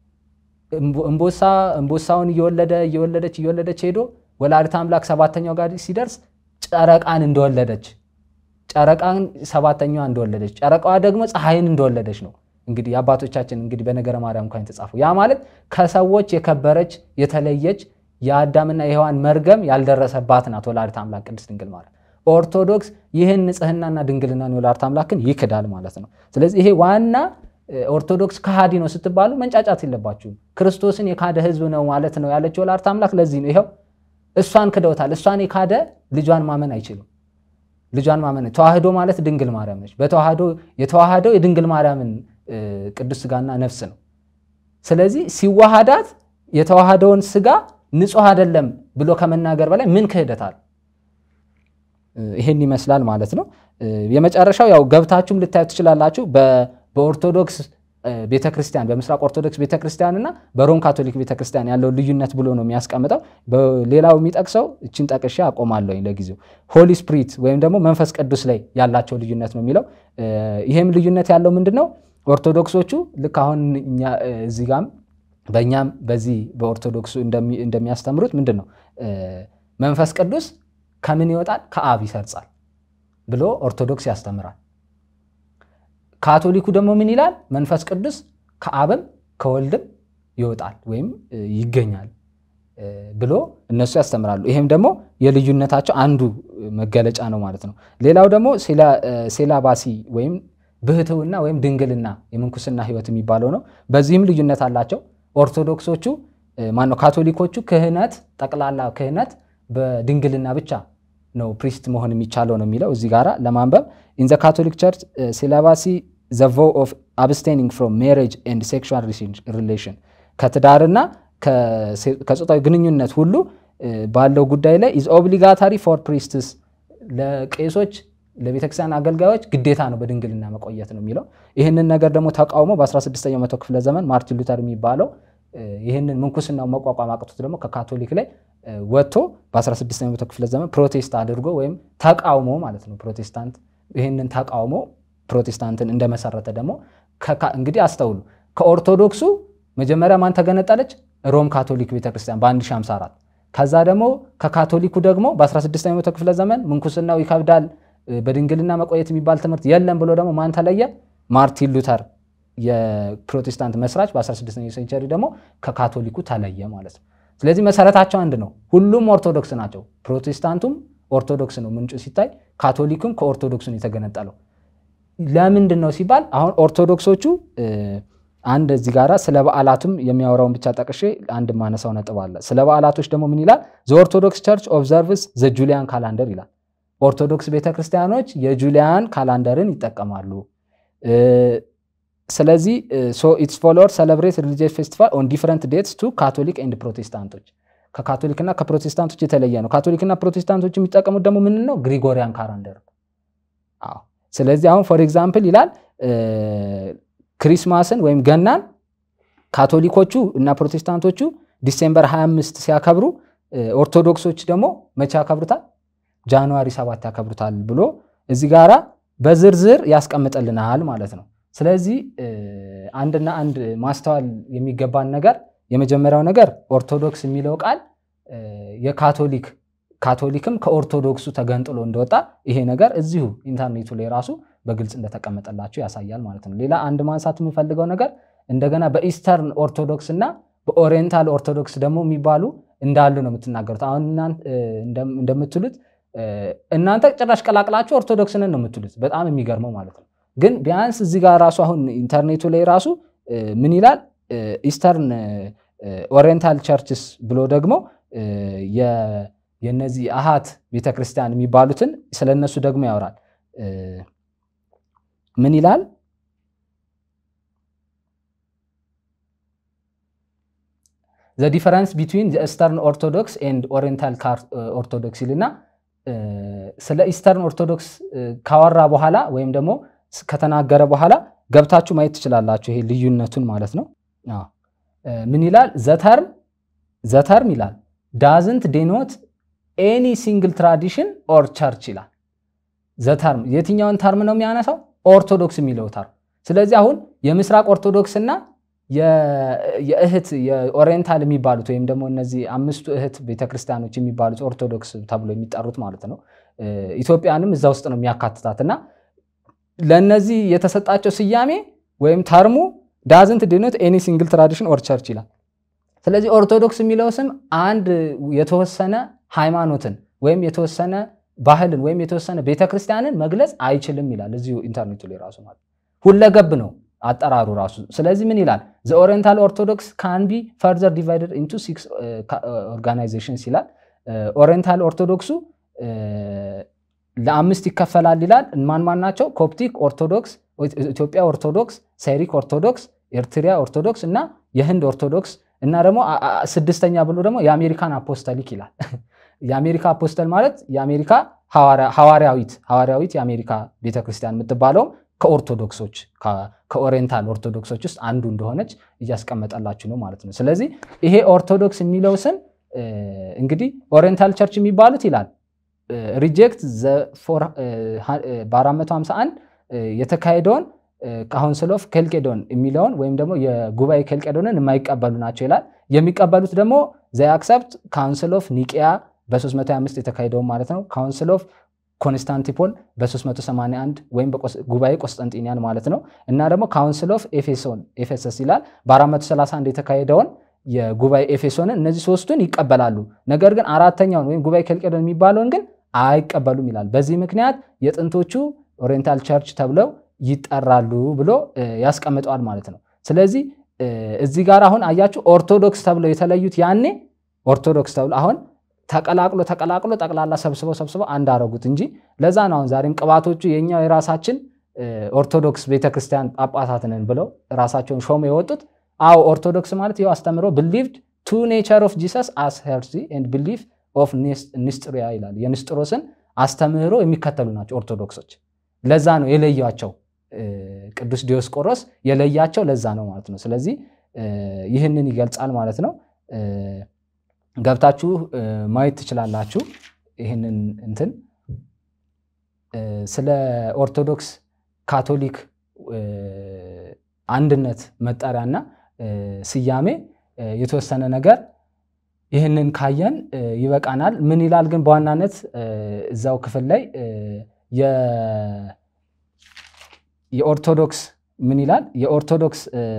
እምቦሳውን እየወለደ እየወለደች እየወለደች ሄዶ ወላዲተ አምላክ ሰባተኛው ጋር ሲደርስ ጨረቃን እንደወለደች ጨረቃን ሰባተኛዋ እንደወለደች ጨረቃዋ ደግሞ ፀሐይን እንደወለደች ነው። እንግዲህ የአባቶቻችን እንግዲህ በነገረ ማርያም እንኳን የተጻፈው ያ ማለት ከሰዎች የከበረች የተለየች የአዳምና የሔዋን መርገም ያልደረሰባት ናት ወላዲተ አምላክ ቅድስት ድንግል ማርያም። ኦርቶዶክስ ይህን ንጽህናና ድንግልና የወላዲተ አምላክን ይክዳል ማለት ነው። ስለዚህ ይሄ ዋና ኦርቶዶክስ ከሃዲ ነው ስትባሉ መንጫጫት የለባችሁም። ክርስቶስን የካደ ሕዝብ ነው ማለት ነው ያለችው ወላዲተ አምላክ ለዚህ ነው። ይኸው እሷን ክደውታል። እሷን የካደ ልጇን ማመን አይችልም። ልጇን ማመን ተዋህዶ ማለት ድንግል ማርያም ነች። በተዋህዶ የተዋህደው የድንግል ማርያምን ቅዱስ ስጋና ነፍስ ነው። ስለዚህ ሲዋሃዳት የተዋህደውን ስጋ ንጹሕ አይደለም ብሎ ከመናገር በላይ ምን ክህደት አለ? ይሄን ይመስላል ማለት ነው። የመጨረሻው ያው ገብታችሁም ልታዩት ትችላላችሁ። በኦርቶዶክስ ቤተክርስቲያን በምስራቅ ኦርቶዶክስ ቤተክርስቲያን እና በሮም ካቶሊክ ቤተክርስቲያን ያለው ልዩነት ብሎ ነው የሚያስቀምጠው። ሌላው የሚጠቅሰው እችን ጠቅሼ አቆማለሁ ለጊዜው። ሆሊ ስፕሪት ወይም ደግሞ መንፈስ ቅዱስ ላይ ያላቸው ልዩነት ነው የሚለው። ይሄም ልዩነት ያለው ምንድን ነው? ኦርቶዶክሶቹ ልክ አሁን እዚህ ጋም በእኛም በዚህ በኦርቶዶክሱ እንደሚያስተምሩት ምንድን ነው መንፈስ ቅዱስ ከምን ይወጣል? ከአብ ይሰርጻል ብሎ ኦርቶዶክስ ያስተምራል። ካቶሊኩ ደግሞ ምን ይላል? መንፈስ ቅዱስ ከአብም ከወልድም ይወጣል ወይም ይገኛል ብሎ እነሱ ያስተምራሉ። ይሄም ደግሞ የልዩነታቸው አንዱ መገለጫ ነው ማለት ነው። ሌላው ደግሞ ሴላባሲ ወይም ብህትውና ወይም ድንግልና የምንኩስና ሕይወት የሚባለው ነው። በዚህም ልዩነት አላቸው። ኦርቶዶክሶቹ ማነው ካቶሊኮቹ ክህነት ጠቅላላ ክህነት በድንግልና ብቻ ነው ፕሪስት መሆን የሚቻለው ነው የሚለው እዚህ ጋራ ለማንበብ ኢን ዘ ካቶሊክ ቸርች ሴላባሲ ዘ ቮው ኦፍ አብስቴኒንግ ፍሮም ሜሬጅ ኤንድ ሴክሹዋል ሪሌሽን ከትዳርና ከጾታዊ ግንኙነት ሁሉ ባለው ጉዳይ ላይ ኢዝ ኦብሊጋታሪ ፎር ፕሪስትስ ለቄሶች ለቤተክርስቲያን አገልጋዮች ግዴታ ነው በድንግልና መቆየት ነው የሚለው። ይህንን ነገር ደግሞ ተቃውሞ በ16ኛው መቶ ክፍለ ዘመን ማርቲን ሉተር የሚባለው ይህንን ምንኩስናው መቋቋም አቅቶት ደግሞ ከካቶሊክ ላይ ወጥቶ በ16ኛው መቶ ክፍለ ዘመን ፕሮቴስት አድርጎ ወይም ተቃውሞ ማለት ነው ፕሮቴስታንት ይህንን ተቃውሞ ፕሮቴስታንትን እንደመሰረተ ደግሞ እንግዲህ አስተውሉ። ከኦርቶዶክሱ መጀመሪያ ማን ተገነጠለች? ሮም ካቶሊክ ቤተክርስቲያን በ1054 ከዛ ደግሞ ከካቶሊኩ ደግሞ በ16ኛው መቶ ክፍለ ዘመን ምንኩስናው ይከብዳል በድንግልና መቆየት የሚባል ትምህርት የለም ብሎ ደግሞ ማን ተለየ? ማርቲን ሉተር የፕሮቴስታንት መስራች በ16ኛው ሴንቸሪ ደግሞ ከካቶሊኩ ተለየ ማለት ነው። ስለዚህ መሰረታቸው አንድ ነው። ሁሉም ኦርቶዶክስ ናቸው። ፕሮቴስታንቱም ኦርቶዶክስ ነው ምንጩ ሲታይ፣ ካቶሊኩም ከኦርቶዶክስ ነው የተገነጠለው። ለምንድን ነው ሲባል አሁን ኦርቶዶክሶቹ አንድ እዚህ ጋራ ስለ በዓላቱም የሚያወራውን ብቻ ጠቅሼ አንድ ማነሳው ነጥብ አለ። ስለ በዓላቶች ደግሞ ምን ይላል? ዘ ኦርቶዶክስ ቸርች ኦብዘርቭስ ዘ ጁሊያን ካላንደር ይላል። ኦርቶዶክስ ቤተክርስቲያኖች የጁሊያን ካላንደርን ይጠቀማሉ። ስለዚህ ሶ ኢትስ ፎሎወር ሰለብሬት ሪሊጂየስ ፌስቲቫል ኦን ዲፈረንት ዴትስ ቱ ካቶሊክ ኤንድ ፕሮቴስታንቶች ከካቶሊክና ከፕሮቴስታንቶች የተለየ ነው። ካቶሊክና ፕሮቴስታንቶች የሚጠቀሙት ደግሞ ምን ነው? ግሪጎሪያን ካላንደር። አዎ። ስለዚህ አሁን ፎር ኤግዛምፕል ይላል ክሪስማስን ወይም ገናን ካቶሊኮቹ እና ፕሮቴስታንቶቹ ዲሴምበር 25 ሲያከብሩ ኦርቶዶክሶች ደግሞ መቼ ያከብሩታል? ጃንዋሪ 7 ያከብሩታል ብሎ እዚህ ጋራ በዝርዝር ያስቀምጥልናል ማለት ነው። ስለዚህ አንድና አንድ ማስተዋል የሚገባን ነገር የመጀመሪያው ነገር ኦርቶዶክስ የሚለው ቃል የካቶሊክ ካቶሊክም ከኦርቶዶክሱ ተገንጥሎ እንደወጣ ይሄ ነገር እዚሁ ኢንተርኔቱ ላይ ራሱ በግልጽ እንደተቀመጠላቸው ያሳያል ማለት ነው። ሌላ አንድ ማንሳት የምፈልገው ነገር እንደገና በኢስተርን ኦርቶዶክስ እና በኦሪየንታል ኦርቶዶክስ ደግሞ የሚባሉ እንዳሉ ነው የምትናገሩት። አሁን እንደምትሉት እናንተ ጭራሽ ቀላቅላችሁ ኦርቶዶክስንን ነው የምትሉት። በጣም የሚገርመው ማለት ነው። ግን ቢያንስ እዚህ ጋር ራሱ አሁን ኢንተርኔቱ ላይ ራሱ ምን ይላል ኢስተርን ኦሪየንታል ቸርችስ ብሎ ደግሞ የነዚህ አሃት ቤተክርስቲያን የሚባሉትን ስለነሱ ደግሞ ያወራል። ምን ይላል? ዘ ዲፈረንስ ቢትዊን ኢስተርን ኦርቶዶክስ ኤንድ ኦሪየንታል ኦርቶዶክስ ይልና ስለ ኢስተርን ኦርቶዶክስ ካወራ በኋላ ወይም ደግሞ ከተናገረ በኋላ ገብታችሁ ማየት ትችላላችሁ። ይሄ ልዩነቱን ማለት ነው። ምን ይላል? ዘተርም ዘተርም ይላል ዳዝንት ዴኖት ኤኒ ሲንግል ትራዲሽን ኦር ቸርች ይላል። ዘተርም የትኛውን ተርም ነው የሚያነሳው? ኦርቶዶክስ የሚለው ተርም። ስለዚህ አሁን የምስራቅ ኦርቶዶክስ እና የእህት የኦሪየንታል የሚባሉት ወይም ደግሞ እነዚህ አምስቱ እህት ቤተክርስቲያኖች የሚባሉት ኦርቶዶክስ ተብሎ የሚጠሩት ማለት ነው። ኢትዮጵያንም እዛ ውስጥ ነው የሚያካትታት እና ለእነዚህ የተሰጣቸው ስያሜ ወይም ተርሙ ዳዝንት ዲኖት ኤኒ ሲንግል ትራዲሽን ኦር ቸርች ይላል። ስለዚህ ኦርቶዶክስ የሚለው ስም አንድ የተወሰነ ሃይማኖትን ወይም የተወሰነ ባህልን ወይም የተወሰነ ቤተክርስቲያንን መግለጽ አይችልም ይላል እዚሁ ኢንተርኔቱ ላይ ራሱ ማለት ሁለገብ ነው አጠራሩ ራሱ። ስለዚህ ምን ይላል? ዘ ኦሪየንታል ኦርቶዶክስ ካን ቢ ፈርዘር ዲቫይደድ ኢንቱ ሲክስ ኦርጋናይዜሽንስ ይላል። ኦሪየንታል ኦርቶዶክሱ ለአምስት ይከፈላል ይላል። ማን ማን ናቸው? ኮፕቲክ ኦርቶዶክስ፣ ኢትዮጵያ ኦርቶዶክስ፣ ሳይሪክ ኦርቶዶክስ፣ ኤርትሪያ ኦርቶዶክስ እና የህንድ ኦርቶዶክስ እና ደግሞ ስድስተኛ ብሎ ደግሞ የአሜሪካን አፖስተሊክ ይላል። የአሜሪካ አፖስተል ማለት የአሜሪካ ሐዋርያዊት ሐዋርያዊት የአሜሪካ ቤተክርስቲያን የምትባለው ከኦርቶዶክሶች ከኦሪየንታል ኦርቶዶክሶች ውስጥ አንዱ እንደሆነች እያስቀመጠላችሁ ነው ማለት ነው። ስለዚህ ይሄ ኦርቶዶክስ የሚለው ስም እንግዲህ ኦሪየንታል ቸርች የሚባሉት ይላል ሪጀክት በ451 የተካሄደውን ካውንስል ኦፍ ኬልቄዶን የሚለውን ወይም ደግሞ የጉባኤ ኬልቄዶንን የማይቀበሉ ናቸው ይላል። የሚቀበሉት ደግሞ ዘ አክሰፕት ካውንስል ኦፍ ኒቅያ በ325 የተካሄደውን ማለት ነው። ካውንስል ኦፍ ኮንስታንቲፖል በ381 ወይም ጉባኤ ቆስጠንጢንያን ማለት ነው። እና ደግሞ ካውንስል ኦፍ ኤፌሶን ኤፌሰስ ይላል በ431 የተካሄደውን የጉባኤ ኤፌሶንን እነዚህ ሶስቱን ይቀበላሉ። ነገር ግን አራተኛውን ወይም ጉባኤ ኬልቄዶን የሚባለውን ግን አይቀበሉም ይላል። በዚህ ምክንያት የጥንቶቹ ኦሪየንታል ቸርች ተብለው ይጠራሉ ብሎ ያስቀምጠዋል ማለት ነው። ስለዚህ እዚህ ጋር አሁን አያችሁ ኦርቶዶክስ ተብለው የተለዩት ያኔ ኦርቶዶክስ ተብሎ አሁን ተቀላቅሎ ተቀላቅሎ ጠቅላላ ሰብስበው ሰብስበው አንድ አረጉት እንጂ ለዛ ነው አሁን ዛሬም ቅባቶቹ የኛው የራሳችን ኦርቶዶክስ ቤተክርስቲያን ጳጳሳት ነን ብለው ራሳቸውን ሾመ የወጡት። አዎ ኦርቶዶክስ ማለት ይኸው አስተምሮ ብሊቭድ ቱ ኔቸር ኦፍ ጂሰስ አስ ሄርዚ ኤንድ ብሊቭ ኦፍ ንስጥሪያ ይላል። የንስጥሮስን አስተምህሮ የሚከተሉ ናቸው ኦርቶዶክሶች። ለዛ ነው የለያቸው ቅዱስ ዲዮስቆሮስ የለያቸው ለዛ ነው ማለት ነው። ስለዚህ ይህንን ይገልጻል ማለት ነው። ገብታችሁ ማየት ትችላላችሁ። ይህንን እንትን ስለ ኦርቶዶክስ ካቶሊክ አንድነት መጠሪያና ስያሜ የተወሰነ ነገር ይህንን ካየን ይበቃናል። ምን ይላል ግን በዋናነት እዛው ክፍል ላይ የኦርቶዶክስ ምን ይላል የኦርቶዶክስ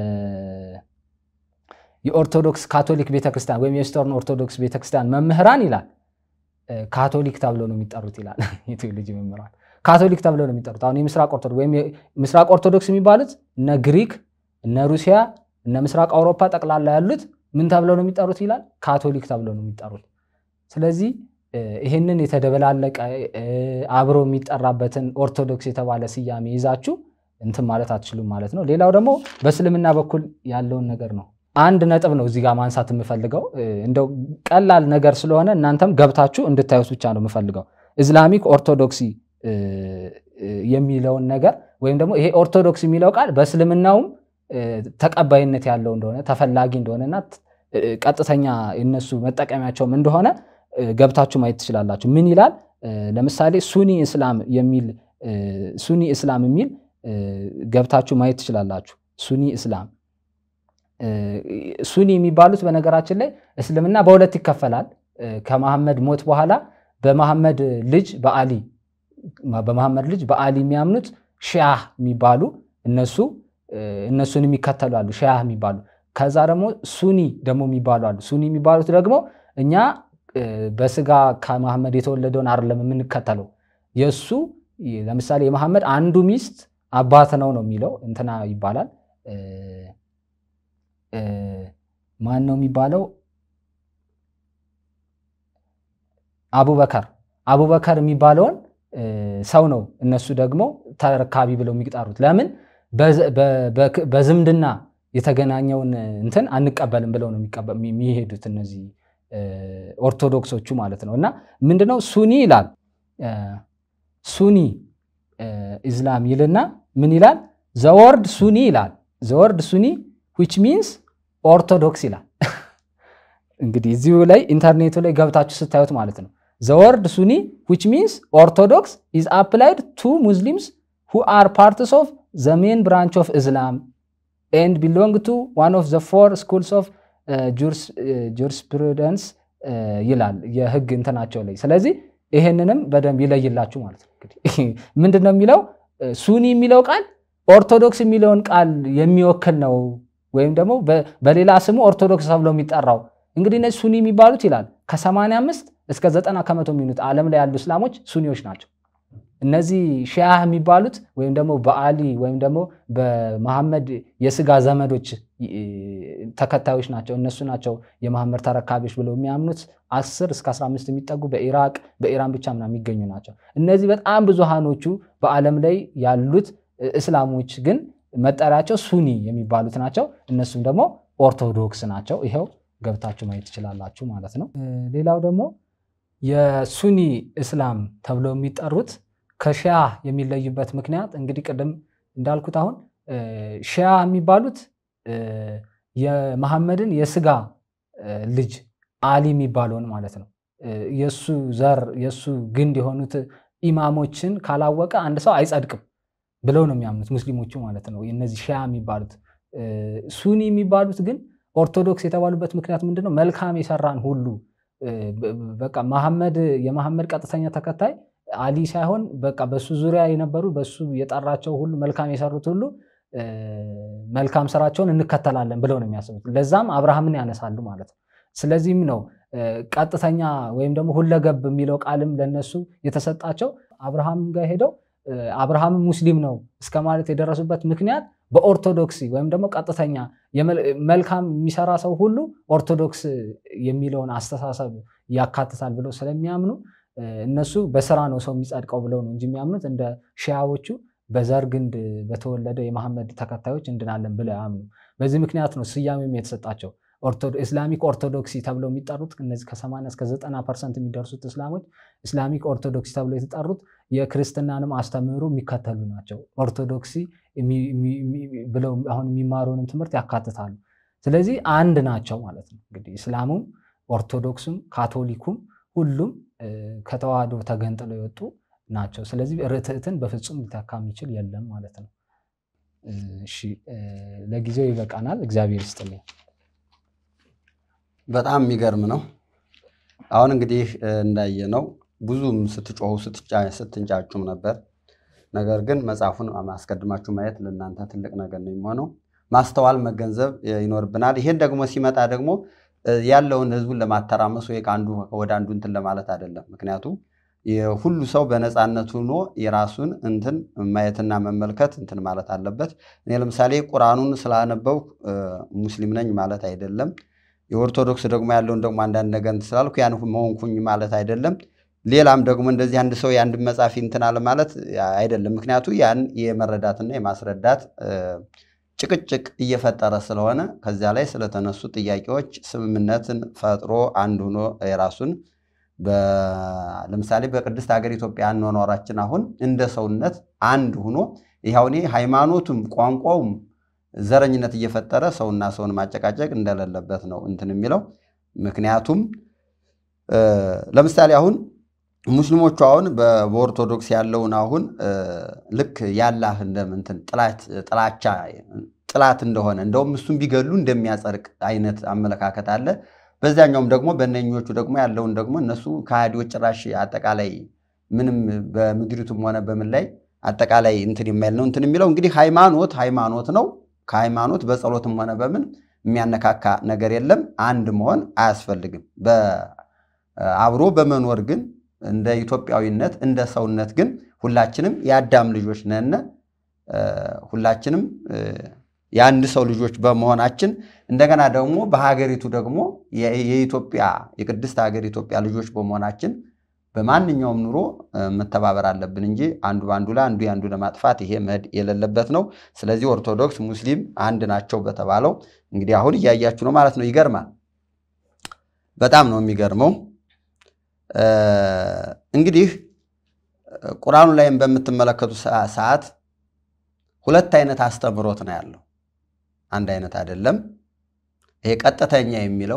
የኦርቶዶክስ ካቶሊክ ቤተክርስቲያን ወይም የኢስተርን ኦርቶዶክስ ቤተክርስቲያን መምህራን ይላል ካቶሊክ ተብሎ ነው የሚጠሩት ይላል። የቴዎሎጂ መምህራን ካቶሊክ ተብሎ ነው የሚጠሩት። አሁን የምስራቅ ኦርቶዶክስ ወይም ምስራቅ ኦርቶዶክስ የሚባሉት እነ ግሪክ፣ እነ ሩሲያ እነ ምስራቅ አውሮፓ ጠቅላላ ያሉት ምን ተብለው ነው የሚጠሩት ይላል? ካቶሊክ ተብለው ነው የሚጠሩት። ስለዚህ ይህንን የተደበላለቀ አብሮ የሚጠራበትን ኦርቶዶክስ የተባለ ስያሜ ይዛችሁ እንትን ማለት አትችሉም ማለት ነው። ሌላው ደግሞ በእስልምና በኩል ያለውን ነገር ነው። አንድ ነጥብ ነው እዚህ ጋር ማንሳት የምፈልገው እንደው ቀላል ነገር ስለሆነ እናንተም ገብታችሁ እንድታዩት ብቻ ነው የምፈልገው። ኢስላሚክ ኦርቶዶክሲ የሚለውን ነገር ወይም ደግሞ ይሄ ኦርቶዶክስ የሚለው ቃል በእስልምናውም ተቀባይነት ያለው እንደሆነ ተፈላጊ እንደሆነና ቀጥተኛ የነሱ መጠቀሚያቸውም እንደሆነ ገብታችሁ ማየት ትችላላችሁ። ምን ይላል? ለምሳሌ ሱኒ እስላም የሚል ሱኒ እስላም የሚል ገብታችሁ ማየት ትችላላችሁ። ሱኒ እስላም ሱኒ የሚባሉት በነገራችን ላይ እስልምና በሁለት ይከፈላል። ከመሐመድ ሞት በኋላ በመሐመድ ልጅ በአሊ በመሐመድ ልጅ በአሊ የሚያምኑት ሺያህ የሚባሉ እነሱ እነሱን የሚከተሉ አሉ፣ ሺያህ የሚባሉ ከዛ ደግሞ ሱኒ ደግሞ የሚባሉ አሉ። ሱኒ የሚባሉት ደግሞ እኛ በስጋ ከመሐመድ የተወለደውን አይደለም የምንከተለው የእሱ ለምሳሌ የመሐመድ አንዱ ሚስት አባት ነው ነው የሚለው እንትና ይባላል። ማን ነው የሚባለው? አቡበከር አቡበከር የሚባለውን ሰው ነው እነሱ ደግሞ ተረካቢ ብለው የሚጠሩት። ለምን በዝምድና የተገናኘውን እንትን አንቀበልም ብለው ነው የሚሄዱት እነዚህ ኦርቶዶክሶቹ ማለት ነው። እና ምንድነው ሱኒ ይላል ሱኒ ኢስላም ይልና ምን ይላል? ዘወርድ ሱኒ ይላል። ዘወርድ ሱኒ ዊች ሚንስ ኦርቶዶክስ ይላል። እንግዲህ እዚሁ ላይ ኢንተርኔቱ ላይ ገብታችሁ ስታዩት ማለት ነው። ዘወርድ ሱኒ ዊች ሚንስ ኦርቶዶክስ ኢዝ አፕላይድ ቱ ሙስሊምስ ሁ አር ፓርትስ ኦፍ ዘ ሜን ብራንች ኦፍ ኢስላም ኤንድ ቢሎንግ ቱ ዋን ኦፍ ዘ ፎር ስኩልስ ኦፍ ጁሪስፕሩደንስ ይላል የህግ እንትናቸው ላይ። ስለዚህ ይሄንንም በደንብ ይለይላችሁ ማለት ነው። እንግዲህ ምንድን ነው የሚለው ሱኒ የሚለው ቃል ኦርቶዶክስ የሚለውን ቃል የሚወክል ነው፣ ወይም ደግሞ በሌላ ስሙ ኦርቶዶክስ ተብሎ የሚጠራው እንግዲህ እነዚህ ሱኒ የሚባሉት ይላል ከ85 እስከ 90 ከመቶ የሚሆኑት ዓለም ላይ ያሉ እስላሞች ሱኒዎች ናቸው። እነዚህ ሺያህ የሚባሉት ወይም ደግሞ በአሊ ወይም ደግሞ በመሐመድ የስጋ ዘመዶች ተከታዮች ናቸው። እነሱ ናቸው የመሐመድ ተረካቢዎች ብለው የሚያምኑት 10 እስከ 15 የሚጠጉ በኢራቅ በኢራን ብቻ ምናምን የሚገኙ ናቸው። እነዚህ በጣም ብዙሃኖቹ በዓለም ላይ ያሉት እስላሞች ግን መጠሪያቸው ሱኒ የሚባሉት ናቸው። እነሱም ደግሞ ኦርቶዶክስ ናቸው። ይኸው ገብታችሁ ማየት ትችላላችሁ ማለት ነው። ሌላው ደግሞ የሱኒ እስላም ተብለው የሚጠሩት ከሺያ የሚለዩበት ምክንያት እንግዲህ ቅድም እንዳልኩት አሁን ሺያ የሚባሉት የመሐመድን የስጋ ልጅ አሊ የሚባለውን ማለት ነው የእሱ ዘር የእሱ ግንድ የሆኑት ኢማሞችን ካላወቀ አንድ ሰው አይጸድቅም ብለው ነው የሚያምኑት ሙስሊሞቹ ማለት ነው። እነዚህ ሺያ የሚባሉት ሱኒ የሚባሉት ግን ኦርቶዶክስ የተባሉበት ምክንያት ምንድነው? መልካም የሰራን ሁሉ በቃ መሐመድ የመሐመድ ቀጥተኛ ተከታይ አሊ ሳይሆን በቃ በሱ ዙሪያ የነበሩ በሱ የጠራቸው ሁሉ መልካም የሰሩት ሁሉ መልካም ስራቸውን እንከተላለን ብለው ነው የሚያስቡት። ለዛም አብርሃምን ያነሳሉ ማለት ነው። ስለዚህም ነው ቀጥተኛ ወይም ደግሞ ሁለገብ የሚለው ቃልም ለነሱ የተሰጣቸው አብርሃም ጋር ሄደው አብርሃም ሙስሊም ነው እስከ ማለት የደረሱበት ምክንያት በኦርቶዶክሲ ወይም ደግሞ ቀጥተኛ መልካም የሚሰራ ሰው ሁሉ ኦርቶዶክስ የሚለውን አስተሳሰብ ያካትታል ብለው ስለሚያምኑ እነሱ በስራ ነው ሰው የሚጸድቀው ብለው ነው እንጂ የሚያምኑት እንደ ሺያዎቹ በዘር ግንድ በተወለደ የመሐመድ ተከታዮች እንድናለን ብለው ያምኑ። በዚህ ምክንያት ነው ስያሜም የተሰጣቸው ኢስላሚክ ኦርቶዶክሲ ተብለው የሚጠሩት እነዚህ ከ80 እስከ 90 ፐርሰንት የሚደርሱት እስላሞች ኢስላሚክ ኦርቶዶክሲ ተብለው የተጠሩት የክርስትናንም አስተምህሮ የሚከተሉ ናቸው። ኦርቶዶክሲ ብለው አሁን የሚማሩንም ትምህርት ያካትታሉ። ስለዚህ አንድ ናቸው ማለት ነው። እንግዲህ እስላሙም ኦርቶዶክሱም ካቶሊኩም ሁሉም ከተዋህዶ ተገንጥለው የወጡ ናቸው። ስለዚህ ርትዕትን በፍጹም ሊተካ የሚችል የለም ማለት ነው። እሺ ለጊዜው ይበቃናል። እግዚአብሔር ይስጥልኝ። በጣም የሚገርም ነው። አሁን እንግዲህ እንዳየነው ብዙም ስትጮሁ ስትንጫጩም ነበር። ነገር ግን መጽሐፉን አስቀድማችሁ ማየት ለእናንተ ትልቅ ነገር ነው የሚሆነው። ማስተዋል መገንዘብ ይኖርብናል። ይሄን ደግሞ ሲመጣ ደግሞ ያለውን ህዝቡን ለማተራመስ ወይ ከአንዱ ወደ አንዱ እንትን ለማለት አይደለም። ምክንያቱም ሁሉ ሰው በነፃነት ሆኖ የራሱን እንትን ማየትና መመልከት እንትን ማለት አለበት። እኔ ለምሳሌ ቁርአኑን ስላነበው ሙስሊም ነኝ ማለት አይደለም። የኦርቶዶክስ ደግሞ ያለውን ደግሞ አንዳንድ ነገር እንትን ስላልኩ ያን መሆንኩኝ ማለት አይደለም። ሌላም ደግሞ እንደዚህ አንድ ሰው የአንድ መጽሐፍ እንትን አለ ማለት አይደለም። ምክንያቱ ያን የመረዳትና የማስረዳት ጭቅጭቅ እየፈጠረ ስለሆነ ከዚያ ላይ ስለተነሱ ጥያቄዎች ስምምነትን ፈጥሮ አንድ ሆኖ የራሱን ለምሳሌ በቅድስት ሀገር ኢትዮጵያ አኗኗራችን አሁን እንደ ሰውነት አንድ ሆኖ ይኸው እኔ ሃይማኖቱም ቋንቋውም ዘረኝነት እየፈጠረ ሰውና ሰውን ማጨቃጨቅ እንደሌለበት ነው እንትን የሚለው ምክንያቱም ለምሳሌ አሁን ሙስሊሞቹ አሁን በኦርቶዶክስ ያለውን አሁን ልክ ያላህ እንደምንትን ጥላቻ ጥላት እንደሆነ እንደውም እሱም ቢገሉ እንደሚያጸድቅ አይነት አመለካከት አለ። በዚያኛውም ደግሞ በእነኞቹ ደግሞ ያለውን ደግሞ እነሱ ከሃዲዎች ጭራሽ አጠቃላይ ምንም በምድሪቱም ሆነ በምን ላይ አጠቃላይ እንትን የማይል ነው እንትን የሚለው እንግዲህ ሃይማኖት ሃይማኖት ነው። ከሃይማኖት በጸሎትም ሆነ በምን የሚያነካካ ነገር የለም። አንድ መሆን አያስፈልግም። አብሮ በመኖር ግን እንደ ኢትዮጵያዊነት እንደ ሰውነት ግን ሁላችንም የአዳም ልጆች ነን። ሁላችንም የአንድ ሰው ልጆች በመሆናችን እንደገና ደግሞ በሀገሪቱ ደግሞ የኢትዮጵያ የቅድስት ሀገር ኢትዮጵያ ልጆች በመሆናችን በማንኛውም ኑሮ መተባበር አለብን እንጂ አንዱ በአንዱ ላይ አንዱ የአንዱ ለማጥፋት ይሄ መሄድ የሌለበት ነው። ስለዚህ ኦርቶዶክስ፣ ሙስሊም አንድ ናቸው በተባለው እንግዲህ አሁን እያያችሁ ነው ማለት ነው። ይገርማል። በጣም ነው የሚገርመው። እንግዲህ ቁርአኑ ላይም በምትመለከቱ ሰዓት ሁለት አይነት አስተምሮት ነው ያለው። አንድ አይነት አይደለም። ይሄ ቀጥተኛ የሚለው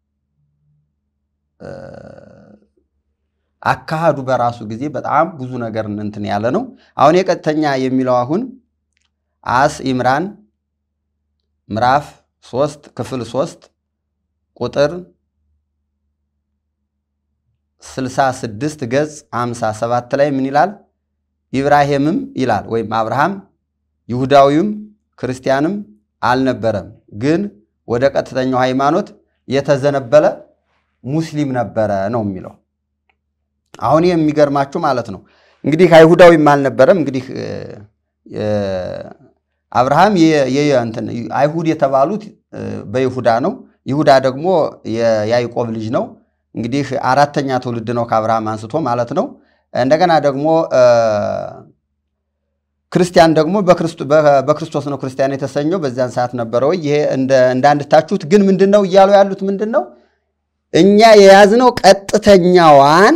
አካሃዱ በራሱ ጊዜ በጣም ብዙ ነገር እንትን ያለ ነው። አሁን የቀጥተኛ የሚለው አሁን አስ ኢምራን ምዕራፍ ሶስት ክፍል ሶስት ቁጥር 66 ገጽ 57 ላይ ምን ይላል? ኢብራሂምም ይላል ወይም አብርሃም ይሁዳዊም ክርስቲያንም አልነበረም፣ ግን ወደ ቀጥተኛው ሃይማኖት የተዘነበለ ሙስሊም ነበረ ነው የሚለው። አሁን የሚገርማችሁ ማለት ነው እንግዲህ አይሁዳዊም አልነበረም። እንግዲህ አብርሃም አይሁድ የተባሉት በይሁዳ ነው። ይሁዳ ደግሞ የያዕቆብ ልጅ ነው። እንግዲህ አራተኛ ትውልድ ነው ከአብርሃም አንስቶ ማለት ነው። እንደገና ደግሞ ክርስቲያን ደግሞ በክርስቶስ ነው ክርስቲያን የተሰኘው በዚያን ሰዓት ነበረ ወይ? ይሄ እንዳንድታችሁት ግን ምንድን ነው እያሉ ያሉት ምንድን ነው? እኛ የያዝነው ቀጥተኛዋን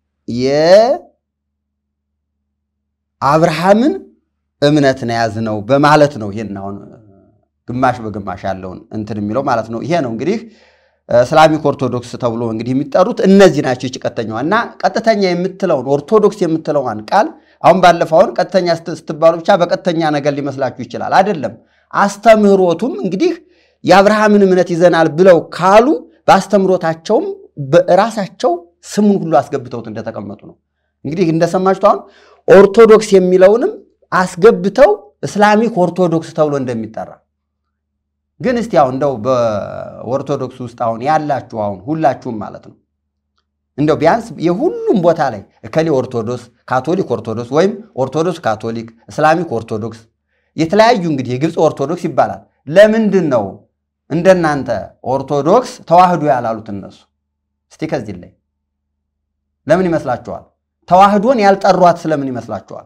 የአብርሃምን እምነት ነው የያዝነው በማለት ነው። ይሄን አሁን ግማሽ በግማሽ ያለውን እንትን የሚለው ማለት ነው። ይሄ ነው እንግዲህ እስላሚክ ኦርቶዶክስ ተብሎ እንግዲህ የሚጠሩት እነዚህ ናቸው። ይች ቀጥተኛዋ እና ቀጥተኛ የምትለውን ኦርቶዶክስ የምትለዋን ቃል አሁን ባለፈው አሁን ቀጥተኛ ስትባሉ ብቻ በቀጥተኛ ነገር ሊመስላችሁ ይችላል። አይደለም። አስተምህሮቱም እንግዲህ የአብርሃምን እምነት ይዘናል ብለው ካሉ በአስተምህሮታቸውም ራሳቸው ስሙን ሁሉ አስገብተውት እንደተቀመጡ ነው። እንግዲህ እንደሰማችሁት አሁን ኦርቶዶክስ የሚለውንም አስገብተው እስላሚክ ኦርቶዶክስ ተብሎ እንደሚጠራ ግን እስቲ አሁን እንደው በኦርቶዶክስ ውስጥ አሁን ያላችሁ አሁን ሁላችሁም ማለት ነው እንደው ቢያንስ የሁሉም ቦታ ላይ እከሌ ኦርቶዶክስ፣ ካቶሊክ ኦርቶዶክስ ወይም ኦርቶዶክስ ካቶሊክ፣ እስላሚክ ኦርቶዶክስ የተለያዩ እንግዲህ የግብፅ ኦርቶዶክስ ይባላል። ለምንድን ነው እንደናንተ ኦርቶዶክስ ተዋህዶ ያላሉት እነሱ? እስቲ ከዚህ ላይ ለምን ይመስላችኋል? ተዋህዶን ያልጠሯት ስለምን ይመስላችኋል?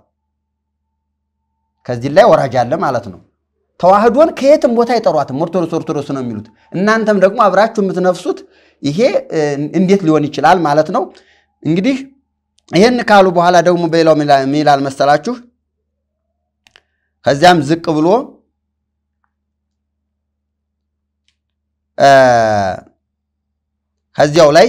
ከዚህ ላይ ወራጅ አለ ማለት ነው። ተዋህዶን ከየትም ቦታ አይጠሯትም። ኦርቶዶክስ ኦርቶዶክስ ነው የሚሉት። እናንተም ደግሞ አብራችሁ የምትነፍሱት ይሄ እንዴት ሊሆን ይችላል ማለት ነው። እንግዲህ ይህን ካሉ በኋላ ደግሞ በሌላው ምን ይላል መሰላችሁ? ከዚያም ዝቅ ብሎ ከዚያው ላይ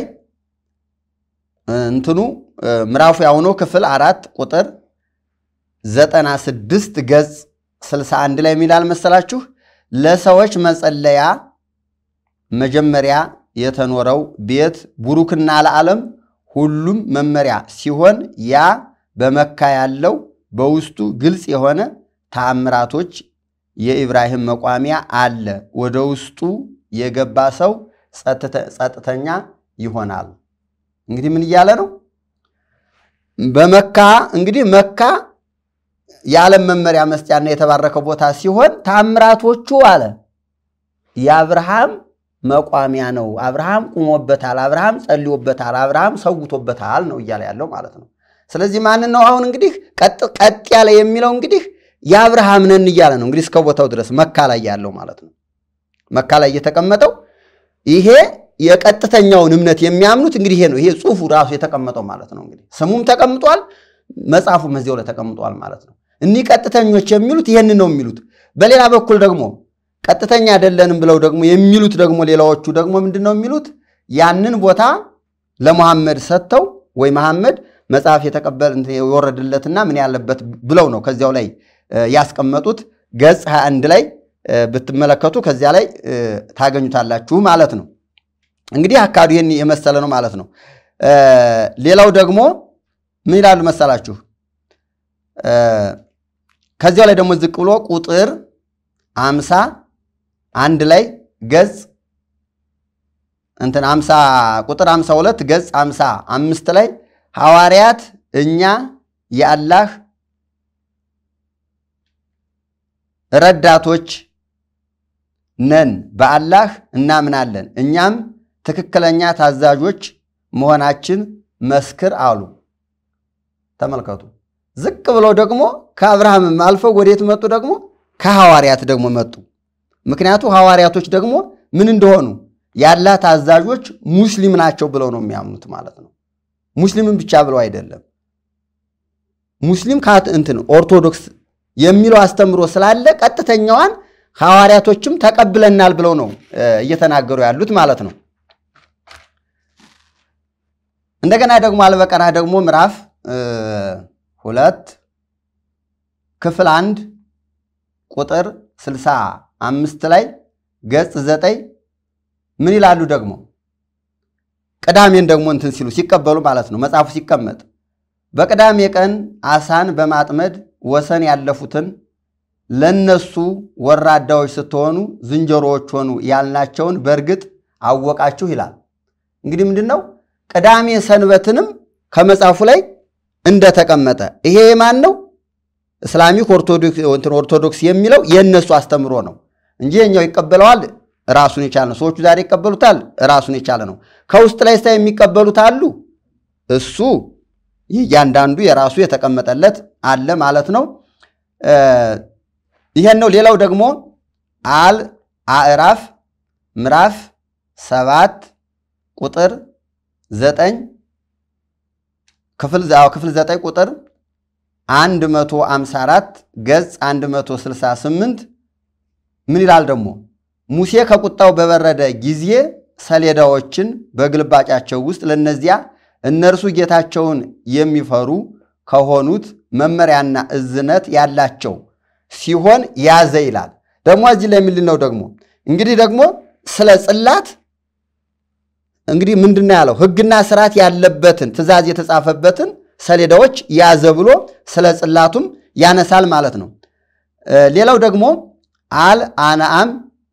እንትኑ ምዕራፉ ያሁኖ ክፍል አራት ቁጥር ዘጠና ስድስት ገጽ 61 ላይ የሚላል መሰላችሁ ለሰዎች መጸለያ መጀመሪያ የተኖረው ቤት ቡሩክና ለዓለም ሁሉም መመሪያ ሲሆን ያ በመካ ያለው በውስጡ ግልጽ የሆነ ተአምራቶች የኢብራሂም መቋሚያ አለ። ወደ ውስጡ የገባ ሰው ጸጥተኛ ይሆናል። እንግዲህ ምን እያለ ነው? በመካ እንግዲህ መካ የዓለም መመሪያ መስጫና የተባረከ ቦታ ሲሆን ታምራቶቹ አለ የአብርሃም መቋሚያ ነው። አብርሃም ቁሞበታል፣ አብርሃም ጸልዮበታል፣ አብርሃም ሰውቶበታል ነው እያለ ያለው ማለት ነው። ስለዚህ ማንን ነው አሁን እንግዲህ ቀጥ ያለ የሚለው እንግዲህ የአብርሃም ነን እያለ ነው እንግዲህ እስከ ቦታው ድረስ መካ ላይ ያለው ማለት ነው። መካ ላይ የተቀመጠው ይሄ የቀጥተኛውን እምነት የሚያምኑት እንግዲህ ይሄ ነው። ይሄ ጽሑፉ ራሱ የተቀመጠው ማለት ነው። እንግዲህ ስሙም ተቀምጧል፣ መጽሐፉም እዚያው ላይ ተቀምጧል ማለት ነው። እኒህ ቀጥተኞች የሚሉት ይሄንን ነው የሚሉት። በሌላ በኩል ደግሞ ቀጥተኛ አይደለንም ብለው ደግሞ የሚሉት ደግሞ ሌላዎቹ ደግሞ ምንድን ነው የሚሉት? ያንን ቦታ ለመሐመድ ሰጥተው ወይ መሐመድ መጽሐፍ የተቀበል የወረድለትና ምን ያለበት ብለው ነው ከዚያው ላይ ያስቀመጡት። ገጽ 21 ላይ ብትመለከቱ ከዚያ ላይ ታገኙታላችሁ ማለት ነው። እንግዲህ አካዱ ይህን የመሰለ ነው ማለት ነው። ሌላው ደግሞ ምን ይላሉ መሰላችሁ? ከዚያው ላይ ደግሞ ዝቅ ብሎ ቁጥር አምሳ አንድ ላይ ገጽ እንትን አምሳ ቁጥር አምሳ ሁለት ገጽ አምሳ አምስት ላይ ሐዋርያት እኛ የአላህ ረዳቶች ነን፣ በአላህ እናምናለን፣ እኛም ትክክለኛ ታዛዦች መሆናችን መስክር አሉ። ተመልከቱ። ዝቅ ብለው ደግሞ ከአብርሃምም አልፈው ወዴት መጡ? ደግሞ ከሐዋርያት ደግሞ መጡ። ምክንያቱ ሐዋርያቶች ደግሞ ምን እንደሆኑ ያላ ታዛዦች ሙስሊም ናቸው ብለው ነው የሚያምኑት ማለት ነው። ሙስሊምን ብቻ ብለው አይደለም። ሙስሊም እንትን ኦርቶዶክስ የሚለው አስተምሮ ስላለ ቀጥተኛዋን ሐዋርያቶችም ተቀብለናል ብለው ነው እየተናገሩ ያሉት ማለት ነው። እንደገና ደግሞ አልበቀራ ደግሞ ምዕራፍ ሁለት ክፍል አንድ ቁጥር ስልሳ አምስት ላይ ገጽ ዘጠኝ ምን ይላሉ ደግሞ ቅዳሜን ደግሞ እንትን ሲሉ ሲቀበሉ ማለት ነው መጽሐፉ ሲቀመጥ በቅዳሜ ቀን አሳን በማጥመድ ወሰን ያለፉትን ለነሱ ወራዳዎች ስትሆኑ ዝንጀሮዎች ሆኑ ያልናቸውን በእርግጥ አወቃችሁ ይላል። እንግዲህ ምንድን ነው ቅዳሜ ሰንበትንም ከመጽሐፉ ላይ እንደተቀመጠ ይሄ የማን ነው? እስላሚክ ኦርቶዶክስ የሚለው የእነሱ አስተምሮ ነው እንጂ የኛው ይቀበለዋል ራሱን የቻለ ነው። ሰዎቹ ዛሬ ይቀበሉታል ራሱን የቻለ ነው። ከውስጥ ላይ ስታ የሚቀበሉት አሉ። እሱ እያንዳንዱ የራሱ የተቀመጠለት አለ ማለት ነው። ይሄን ነው። ሌላው ደግሞ አል አዕራፍ ምዕራፍ ሰባት ቁጥር ዘጠኝ ክፍል ዘጠኝ ቁጥር 154 ገጽ 168 ምን ይላል ደግሞ ሙሴ ከቁጣው በበረደ ጊዜ ሰሌዳዎችን በግልባጫቸው ውስጥ ለነዚያ እነርሱ ጌታቸውን የሚፈሩ ከሆኑት መመሪያና እዝነት ያላቸው ሲሆን ያዘ ይላል። ደግሞ እዚህ ላይ ምንድን ነው ደግሞ እንግዲህ ደግሞ ስለ ጽላት እንግዲህ ምንድን ነው ያለው? ሕግና ስርዓት ያለበትን ትእዛዝ የተጻፈበትን ሰሌዳዎች ያዘ ብሎ ስለ ጽላቱም ያነሳል ማለት ነው። ሌላው ደግሞ አል አናአም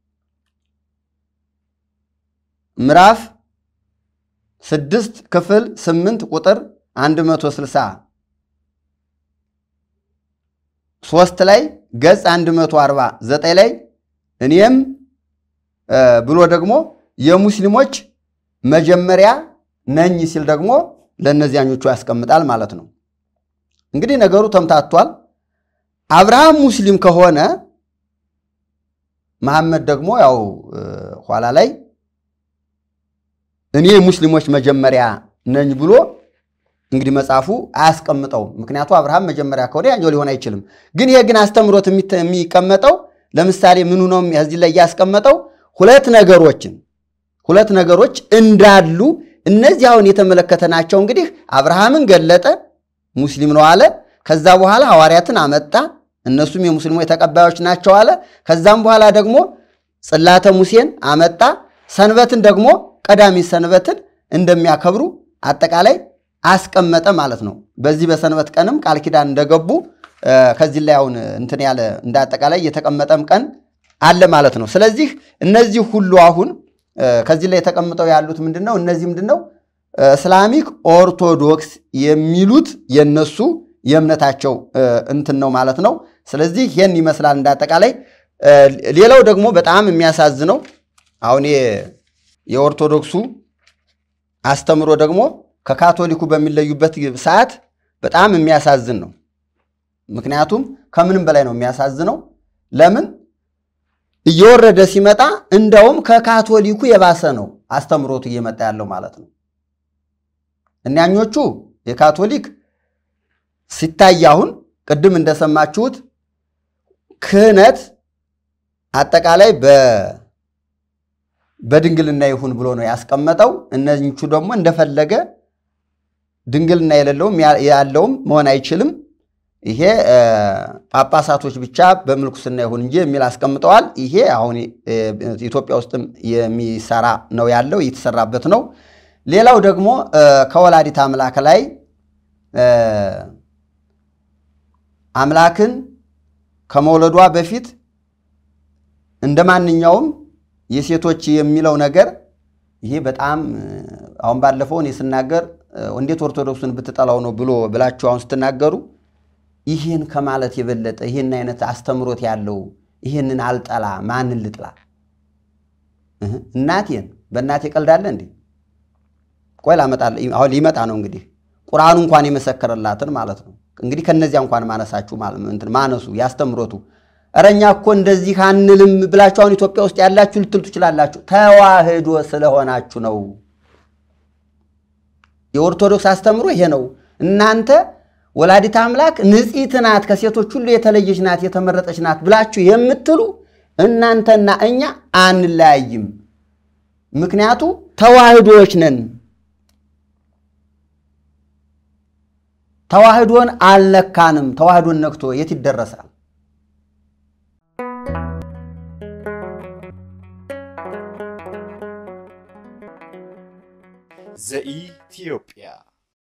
ምዕራፍ ስድስት ክፍል ስምንት ቁጥር 160 ሶስት ላይ ገጽ 149 ላይ እኔም ብሎ ደግሞ የሙስሊሞች መጀመሪያ ነኝ ሲል ደግሞ ለእነዚያኞቹ ያስቀምጣል ማለት ነው። እንግዲህ ነገሩ ተምታቷል። አብርሃም ሙስሊም ከሆነ መሐመድ ደግሞ ያው ኋላ ላይ እኔ የሙስሊሞች መጀመሪያ ነኝ ብሎ እንግዲህ መጽሐፉ አያስቀምጠውም። ምክንያቱ አብርሃም መጀመሪያ ከሆነ ያኛው ሊሆን አይችልም። ግን ይሄ ግን አስተምሮት የሚቀመጠው ለምሳሌ ምኑ ነው እዚህ ላይ ያስቀመጠው ሁለት ነገሮችን ሁለት ነገሮች እንዳሉ እነዚህ አሁን የተመለከተናቸው እንግዲህ አብርሃምን ገለጠ፣ ሙስሊም ነው አለ። ከዛ በኋላ ሐዋርያትን አመጣ፣ እነሱም የሙስሊሞች ተቀባዮች ናቸው አለ። ከዛም በኋላ ደግሞ ጽላተ ሙሴን አመጣ። ሰንበትን ደግሞ ቀዳሚ ሰንበትን እንደሚያከብሩ አጠቃላይ አስቀመጠ ማለት ነው። በዚህ በሰንበት ቀንም ቃል ኪዳን እንደገቡ ከዚህ ላይ አሁን እንትን ያለ እንደ አጠቃላይ የተቀመጠም ቀን አለ ማለት ነው። ስለዚህ እነዚህ ሁሉ አሁን ከዚህ ላይ ተቀምጠው ያሉት ምንድን ነው? እነዚህ ምንድን ነው? እስላሚክ ኦርቶዶክስ የሚሉት የነሱ የእምነታቸው እንትን ነው ማለት ነው። ስለዚህ ይህን ይመስላል እንዳጠቃላይ። ሌላው ደግሞ በጣም የሚያሳዝነው አሁን የኦርቶዶክሱ አስተምሮ ደግሞ ከካቶሊኩ በሚለዩበት ሰዓት በጣም የሚያሳዝን ነው። ምክንያቱም ከምንም በላይ ነው የሚያሳዝነው። ለምን እየወረደ ሲመጣ እንደውም ከካቶሊኩ የባሰ ነው አስተምሮቱ እየመጣ ያለው ማለት ነው። እኒያኞቹ የካቶሊክ ሲታይ አሁን ቅድም እንደሰማችሁት ክህነት አጠቃላይ በድንግልና ይሁን ብሎ ነው ያስቀመጠው። እነኞቹ ደግሞ እንደፈለገ ድንግልና የሌለውም ያለውም መሆን አይችልም። ይሄ ጳጳሳቶች ብቻ በምልኩስና ይሁን እንጂ የሚል አስቀምጠዋል። ይሄ አሁን ኢትዮጵያ ውስጥም የሚሰራ ነው ያለው እየተሰራበት ነው። ሌላው ደግሞ ከወላዲት አምላክ ላይ አምላክን ከመውለዷ በፊት እንደ ማንኛውም የሴቶች የሚለው ነገር ይሄ በጣም አሁን ባለፈው እኔ ስናገር እንዴት ኦርቶዶክሱን ብትጠላው ነው ብሎ ብላችሁ አሁን ስትናገሩ ይህን ከማለት የበለጠ ይህን አይነት አስተምሮት ያለው ይህንን አልጠላ ማንን ልጥላ? እናቴን በእናቴ ቀልዳለ እንዴ? ቆይ ላመጣለ አሁን ሊመጣ ነው እንግዲህ ቁርአኑ እንኳን የመሰከረላትን ማለት ነው። እንግዲህ ከነዚያ እንኳን ማነሳችሁ ማነሱ ያስተምሮቱ እረኛ እኮ እንደዚህ አንልም ብላችሁ አሁን ኢትዮጵያ ውስጥ ያላችሁ ልትሉ ትችላላችሁ። ተዋህዶ ስለሆናችሁ ነው። የኦርቶዶክስ አስተምሮ ይሄ ነው። እናንተ ወላዲት አምላክ ንጽሕት ናት፣ ከሴቶች ሁሉ የተለየች ናት፣ የተመረጠች ናት ብላችሁ የምትሉ እናንተና እኛ አንለያይም። ምክንያቱ ተዋህዶዎች ነን። ተዋህዶን አልነካንም። ተዋህዶን ነክቶ የት ይደረሳል? ዘኢትዮጵያ